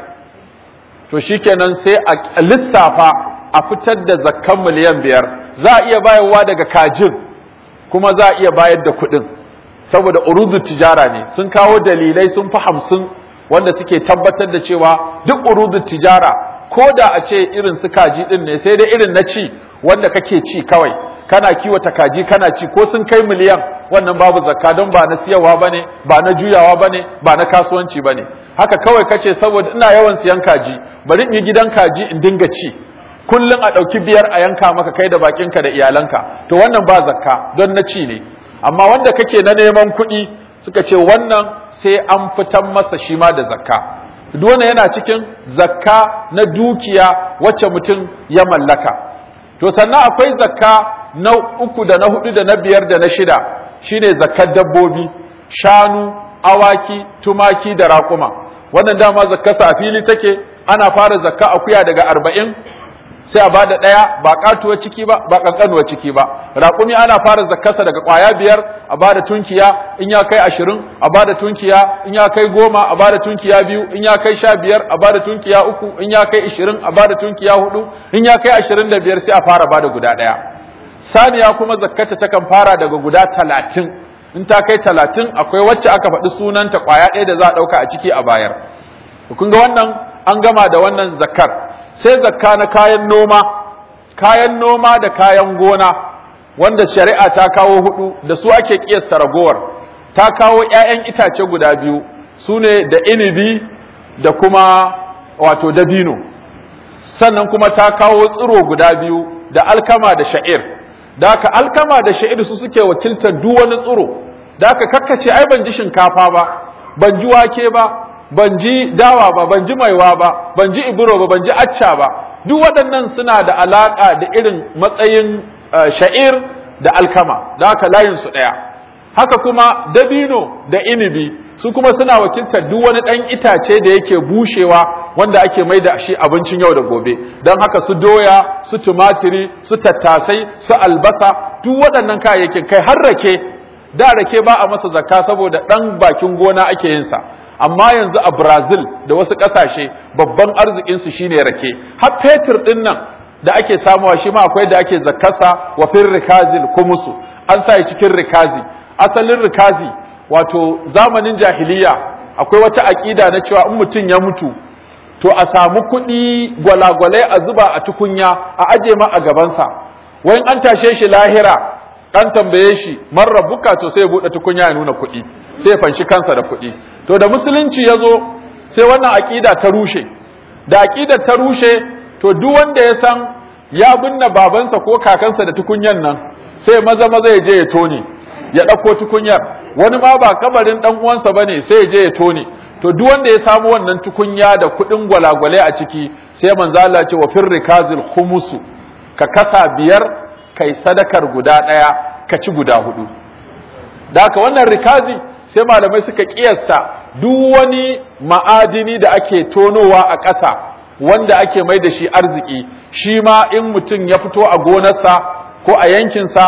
to shikenan sai a lissafa a fitar da zakkan miliyan biyar za a iya bayarwa daga kajin kuma za a iya bayar da kuɗin saboda urudu tijara ne sun kawo dalilai sun fi hamsin wanda suke tabbatar da cewa duk urudu tijara ko da a ce irin su kaji ɗin ne sai dai irin na ci wanda kake ci kawai kana kiwata kaji kana ci ko sun kai miliyan wannan babu zakka don ba na siyarwa bane ba na juyawa bane ba na kasuwanci bane haka kawai kace saboda ina yawan siyan kaji bari in yi gidan kaji in dinga ci kullum a ɗauki biyar a yanka maka kai da bakinka da iyalanka to wannan ba zakka don na ci ne amma wanda kake na neman kuɗi suka ce wannan sai an fitan masa shi ma da zakka duk wannan yana cikin zakka na dukiya wacce mutum ya mallaka to sannan akwai zakka na uku da na hudu da na biyar da na shida shine zakkar dabbobi shanu awaki tumaki da raƙuma wannan dama zakkarsa a fili take ana fara zakka akuya daga arba'in sai a bada ɗaya ba katuwar ciki ba ba kankanuwar ciki ba raƙumi ana fara zakkarsa daga ƙwaya biyar a bada tunkiya in ya kai ashirin a bada tunkiya in ya kai goma a bada tunkiya biyu in ya kai sha biyar a bada tunkiya uku in ya kai ashirin a bada tunkiya hudu in ya kai ashirin da biyar sai a fara bada guda ɗaya saniya kuma zakkata takan fara daga guda talatin in ta kai talatin akwai wacce aka faɗi sunanta ƙwaya ɗaya da za a ɗauka a ciki a bayar kun ga wannan an gama da wannan zakkar sai zakka na kayan noma kayan noma da kayan gona wanda shari'a ta kawo hudu da su ake kiyasta ragowar ta kawo 'ya'yan itace guda biyu su ne da inibi da kuma wato dabino sannan kuma ta kawo tsiro guda biyu da alkama da sha'ir da haka alkama da sha'ir su suke wakiltar duk wani tsiro da haka kakkace ai ban ji shinkafa ba ban ji wake ba ban ji dawa ba ban ji maiwa ba ban ji iburo ba ban ji acca ba duk waɗannan suna da alaƙa da irin matsayin sha'ir da alkama da haka layin su ɗaya haka kuma dabino da inibi su kuma suna wakiltar duk wani ɗan itace da yake bushewa wanda ake mai da shi abincin yau da gobe don haka su doya su tumatiri su tattasai su albasa duk waɗannan kayayyakin kai har rake da rake ba a masa zakka saboda ɗan bakin gona ake yin sa amma yanzu a Brazil da wasu ƙasashe babban arzikin su shine rake har fetur ɗin nan da ake samuwa shi ma akwai da ake zakkasa wa fir rikazil kumusu an sa cikin rikazi asalin rikazi wato zamanin jahiliya akwai wata aƙida na cewa in mutum ya mutu to a samu kuɗi gwalagwalai a zuba a tukunya a aje ma a gabansa wai an tashe shi lahira ɗan tambaye shi man rabbuka to sai ya buɗe tukunya ya nuna kuɗi sai ya fanshi kansa da kuɗi to da musulunci ya zo sai wannan aƙida ta rushe da aƙidar ta rushe to duk wanda ya san ya binne babansa ko kakansa da tukunyan nan sai maza maza ya je ya tone ya ɗauko tukunyar wani ma ba kabarin ɗan uwansa bane sai ya je ya tone to duk wanda ya samu wannan tukunya da kuɗin gwalagwale a ciki sai manzo Allah ce wa fir rikazil khumusu ka kasa biyar kai sadakar guda ɗaya ka ci guda hudu da haka wannan rikazi sai malamai suka kiyasta duk wani ma'adini da ake tonowa a ƙasa wanda ake mai da shi arziki shi ma in mutum ya fito a gonarsa ko a yankinsa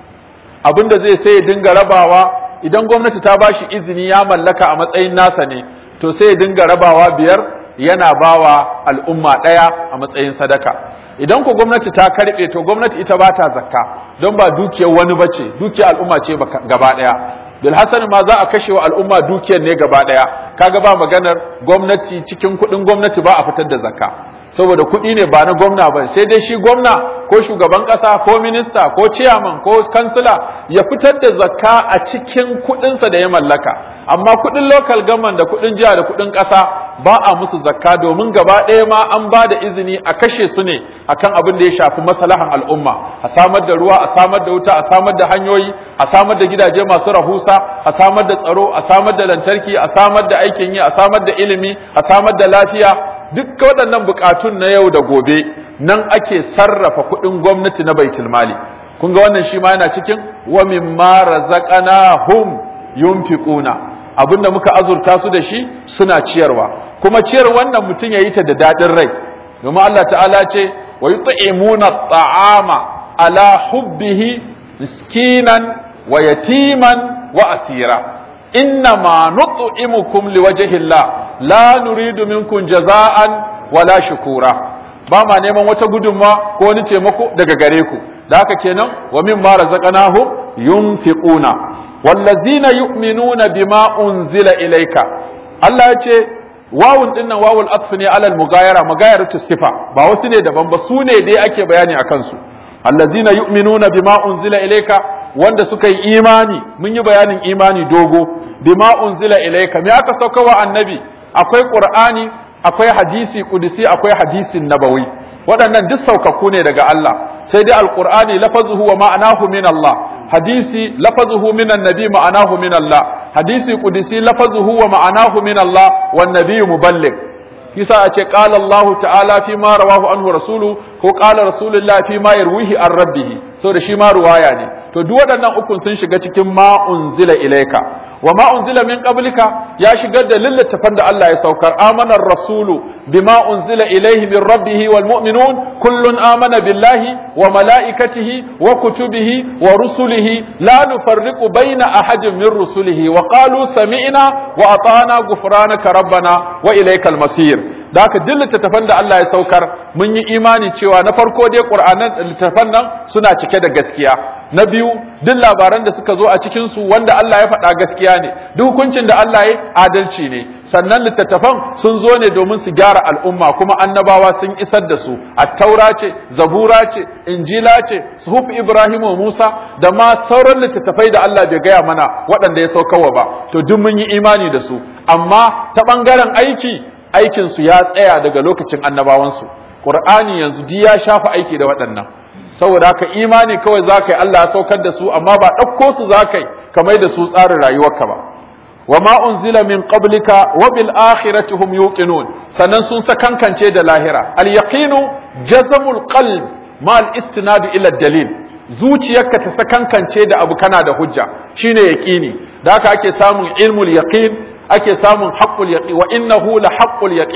abinda zai sai ya dinga rabawa idan gwamnati ta ba shi izini ya mallaka a matsayin nasa ne to sai ya dinga rabawa biyar yana bawa al'umma ɗaya a matsayin sadaka idan ku gwamnati ta karɓe to gwamnati ita ba ta zakka don ba dukiyar wani bace dukiyar al'umma ce gaba ɗaya bilhassan ma za a kashe wa al'umma dukiyar ne gaba ɗaya kaga ba maganar gwamnati cikin kuɗin gwamnati ba a fitar da zakka saboda kuɗi ne ba na gwamna ba sai dai shi gwamna ko shugaban ƙasa ko minista ko ciyaman ko kansila ya fitar da zakka a cikin kuɗinsa da ya mallaka amma kuɗin local government da kuɗin jiha da kuɗin ƙasa ba a musu zakka domin gaba ɗaya ma an ba da izini a kashe su ne akan abin da ya shafi maslahan al'umma a samar da ruwa a samar da wuta a samar da hanyoyi a samar da gidaje masu rahusa a samar da tsaro a samar da lantarki a samar da aikin yi a samar da ilimi a samar da lafiya duk waɗannan buƙatun na yau da gobe nan ake sarrafa kuɗin gwamnati na baitul mali kun ga wannan shi ma yana cikin wa mimma razaqnahum yunfiquna abinda muka azurta su da shi suna ciyarwa kuma ciyar wannan mutum yayi ta da dadin rai domin Allah ta'ala ce wa yut'imuna at'ama ala hubbihi miskinan wa yatiman wa asira innama nut'imukum liwajhi Allah la nuridu minkum jaza'an wala shukura ba ma neman wata gudunma ko wani taimako daga gare ku da haka kenan wa mimma razaqnahum yunfiquna wallazina yu'minuna bima unzila ilayka Allah ya ce wawun dinnan wawul atf ne alal mugayara mugayaratu sifa ba wasu ne daban ba su ne dai ake bayani akan su allazina yu'minuna bima unzila ilayka wanda suka yi imani mun yi bayanin imani dogo bima unzila ilayka me aka sauka wa annabi akwai qur'ani akwai hadisi kudusi akwai hadisin nabawi waɗannan duk saukakku ne daga Allah sai dai alqur'ani lafazuhu wa ma'anahu min Allah hadisi lafazuhu min annabi ma'anahu min Allah hadisi kudusi lafazuhu wa ma'anahu min Allah wan nabiyyu muballigh yasa a ce qala Allah ta'ala fi ma rawahu anhu rasulu ko qala rasulullah fi ma yarwihi an rabbih saboda shi ma ruwaya ne to duk waɗannan ukun sun shiga cikin ma unzila ilaika wa ma unzila min qablika ya shigar da lillattafan da Allah ya saukar amana rasulu bima unzila ilaihi min rabbih wal mu'minun kullun amana billahi wa malaikatihi wa kutubihi wa rusulihi la nufarriqu baina ahadin min rusulihi wa qalu sami'na wa ata'na ghufranaka rabbana wa ilaikal masir da haka duk littattafan da Allah ya saukar mun yi imani cewa na farko dai Qur'anan littattafan nan suna cike da gaskiya na biyu duk labaran da suka zo a cikin su wanda Allah ya faɗa gaskiya ne duk hukuncin da Allah ya adalci ne sannan littattafan sun zo ne domin su gyara al'umma kuma annabawa sun isar da su at-taura ce zabura ce injila ce suhuf ibrahim wa musa da ma sauran littattafai da Allah bai gaya mana waɗanda ya saukarwa ba to duk mun yi imani da su amma ta ɓangaren aiki aikin su ya tsaya daga lokacin annabawansu qur'ani yanzu di ya shafa aiki da waɗannan saboda haka imani kawai za ka yi Allah ya saukar da su amma ba ɗauko su za ka yi kamar da su tsarin rayuwarka ba wa ma unzila min qablika wa bil akhirati hum yuqinun sannan sun sakankance da lahira al yaqinu jazmul qalb ma al istinad ila dalil zuciyarka ta sakankance da abu kana da hujja shine yaqini da haka ake samun ilmul yaqin ake samun haqqul yaqin wa innahu la haqqul yaqin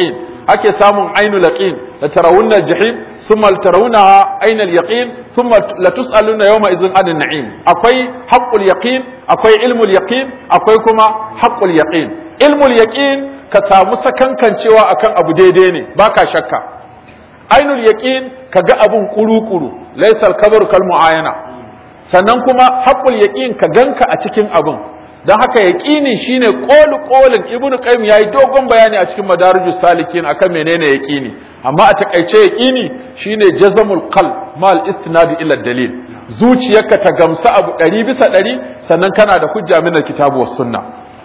ake samun ainul yaqin la tarawunna jahim thumma tarawunaha ainul yaqin thumma la tusaluna yawma idhin anin na'im akwai haqqul yaqin akwai ilmul yaqin akwai kuma haqqul yaqin ilmul yaqin ka samu sakankancewa akan abu daidai ne baka shakka ainul yaqin kaga abun kuru-kuru laysal kabaru kal muayana sannan kuma haqqul yaqin ka ganka a cikin abun dan haka yaqini shine qolu qolin ibnu qayyim yayi dogon bayani a cikin madarijus salikin akan menene yaqini amma a takaice yaqini shine jazamul qalb mal istinadi ila dalil zuciyarka ta gamsa abu ɗari bisa ɗari sannan kana da hujja min alkitabu was sunna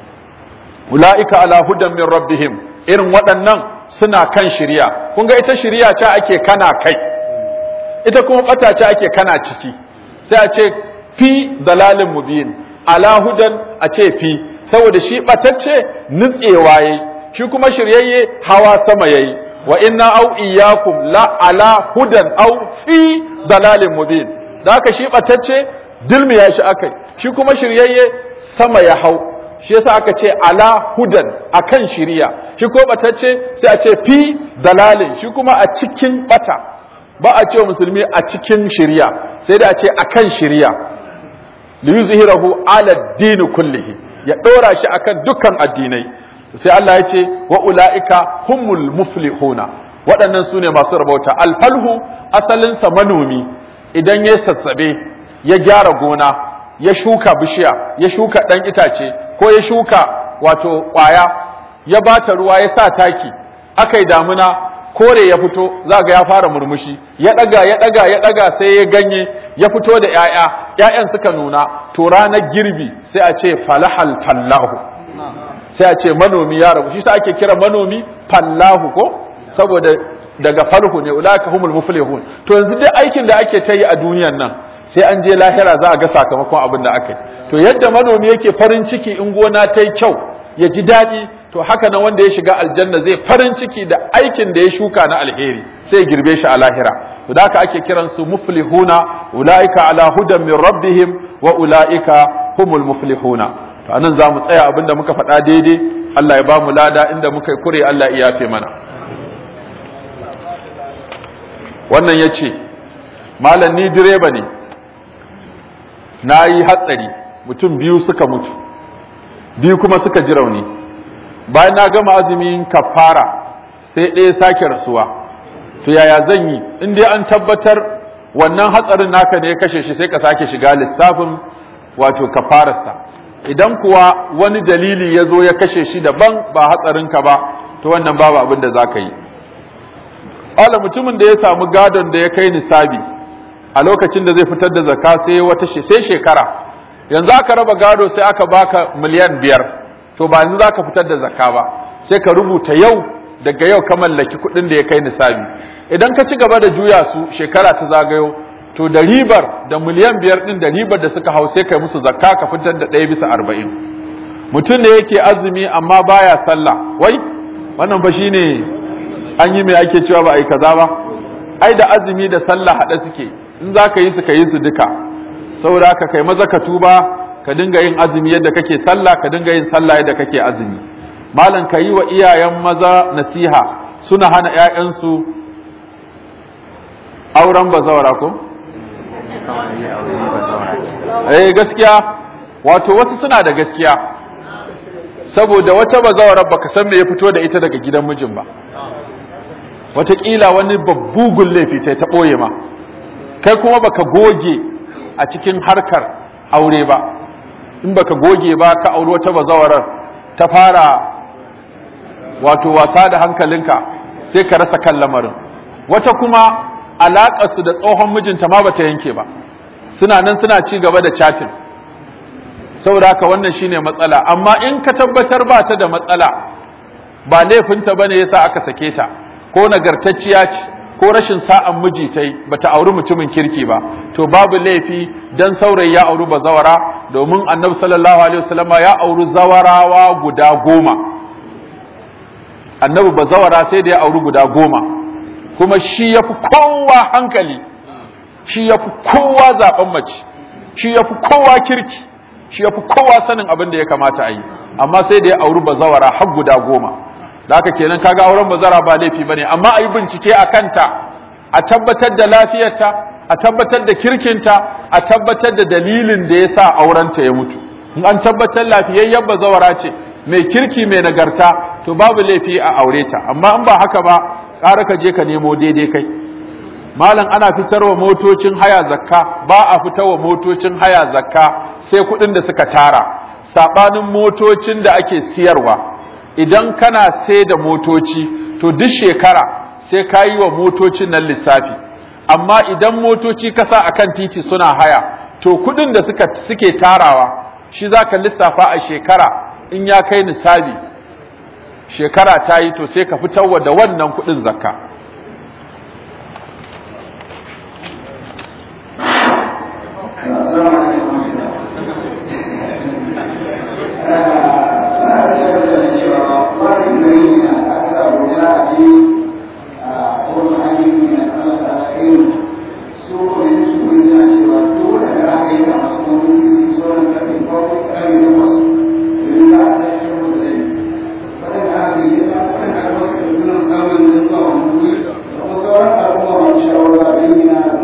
ulaika ala hudan min rabbihim irin waɗannan suna kan shiriya kun ga ita shiriya ce ake kana kai ita kuma bata ce ake kana ciki sai a ce fi dalalin mubin ala hudan a ce fi saboda shi batacce nutsewa yayi shi kuma shiryayye hawa sama yayi wa inna au iyyakum la ala hudan au fi dalalin mubin da haka shi batacce dilmi ya shi akai shi kuma shiryayye sama ya hau shi yasa aka ce ala hudan akan shiriya shi ko batacce sai a ce fi dalalin shi kuma a cikin bata ba a ce musulmi a cikin shiriya sai da a ce akan shiriya li yuzhirahu ala din kullihi ya dora shi akan dukkan addinai sai Allah ya ce wa ulaika humul muflihuna waɗannan su ne masu rabauta alfalhu asalinsa manomi idan ya sassabe ya gyara gona ya shuka bishiya ya shuka ɗan itace ko ya shuka wato ƙwaya ya bata ruwa ya sa taki aka yi damuna kore ya fito za ga ya fara murmushi ya ɗaga ya ɗaga ya ɗaga sai ya ganye ya fito da ‘ya'ya ‘ya'yan suka nuna to ranar girbi sai a ce falahal fallahu sai a ce manomi ya rabu shi sa ake kira manomi fallahu ko saboda daga falhu ne ulaka humul muflihun to yanzu duk aikin da ake ta yi a duniyan nan sai an je lahira za a ga sakamakon abin da aka yi to yadda manomi yake farin ciki in gona ta yi kyau ya ji daɗi to haka nan wanda ya shiga aljanna zai farin ciki da aikin da ya shuka na alheri sai ya girbe shi a lahira to da haka ake kiran su muflihuna ulaika ala hudan min rabbihim wa ulaika humul muflihuna to anan za mu tsaya abin da muka faɗa daidai Allah ya ba mu lada inda muka yi kure Allah ya yafe mana wannan ya ce malam ni direba ne na yi hatsari mutum biyu suka mutu biyu kuma suka ji rauni bayan na gama azumin kafara sai ɗaya sake rasuwa to yaya zan yi in dai an tabbatar wannan hatsarin naka ne ya kashe shi sai ka sake shiga lissafin wato kafararsa idan kuwa wani dalili ya zo ya kashe shi daban ba hatsarinka ba to wannan babu abin da za ka yi ala mutumin da ya samu gadon da ya kai nisabi a lokacin da zai fitar da zakka sai wata sai shekara yanzu aka raba gado sai aka baka miliyan biyar to ba yanzu zaka fitar da zakka ba sai ka rubuta yau daga yau ka mallaki kuɗin da ya kai nisabi idan ka ci gaba da juya su shekara ta zagayo to da ribar da miliyan biyar din da ribar da suka hau sai kai musu zakka ka fitar da ɗaya bisa arba'in mutum ne yake azumi amma baya sallah wai wannan ba shine an yi mai ake cewa ba a yi kaza ba ai da azumi da sallah haɗe suke in za ka yi su ka yi su duka saboda haka kai maza ka tuba ka dinga yin azumi yadda kake sallah ka dinga yin sallah yadda kake azumi malam ka yi wa iyayen maza nasiha suna hana 'ya'yansu auren bazawara ko eh gaskiya wato wasu suna da gaskiya saboda wata bazawarar baka san me ya fito da ita daga gidan mijin ba wataƙila wani babbugun laifi ta ta ɓoye ma kai kuma baka goge a cikin harkar aure ba in baka goge ba ka auri wata bazawarar ta fara wato wasa da hankalinka sai ka rasa kan lamarin wata kuma alaƙarsu da tsohon mijinta ma bata yanke ba suna nan suna ci gaba da chatin saboda haka wannan shine matsala amma in ka tabbatar ba ta da matsala ba laifinta bane yasa aka sake ta ko nagartacciya ce ko rashin sa'an miji ta yi bata auri mutumin kirki ba to babu laifi dan saurayi ya auri bazawara domin annabi sallallahu alaihi wasallama ya auri zawarawa guda goma annabi bazawara sai da ya auri guda goma kuma shi ya fi kowa hankali shi ya fi kowa zaben mace shi ya fi kowa kirki shi ya fi kowa sanin abin da ya kamata a yi amma sai da ya auri bazawara har guda goma da haka kenan kaga auren bazara ba laifi bane amma a yi bincike a kanta a tabbatar da lafiyarta a tabbatar da kirkinta a tabbatar da dalilin da ya sa aurenta ya mutu in an tabbatar lafiyayyen bazawara ce mai kirki mai nagarta to babu laifi a aure ta amma in ba haka ba ƙara ka je ka nemo daidai kai malam ana fitarwa motocin haya zakka ba a fitarwa motocin haya zakka sai kuɗin da suka tara saɓanin motocin da ake siyarwa idan kana sai da motoci to duk shekara sai ka yi wa motocin nan lissafi amma idan motoci kasa akan titi suna haya to kuɗin da suka suke tarawa shi za ka lissafa a shekara in ya kai nisabi shekara ta yi to sai ka fitarwa da wannan kuɗin zakka Thank you.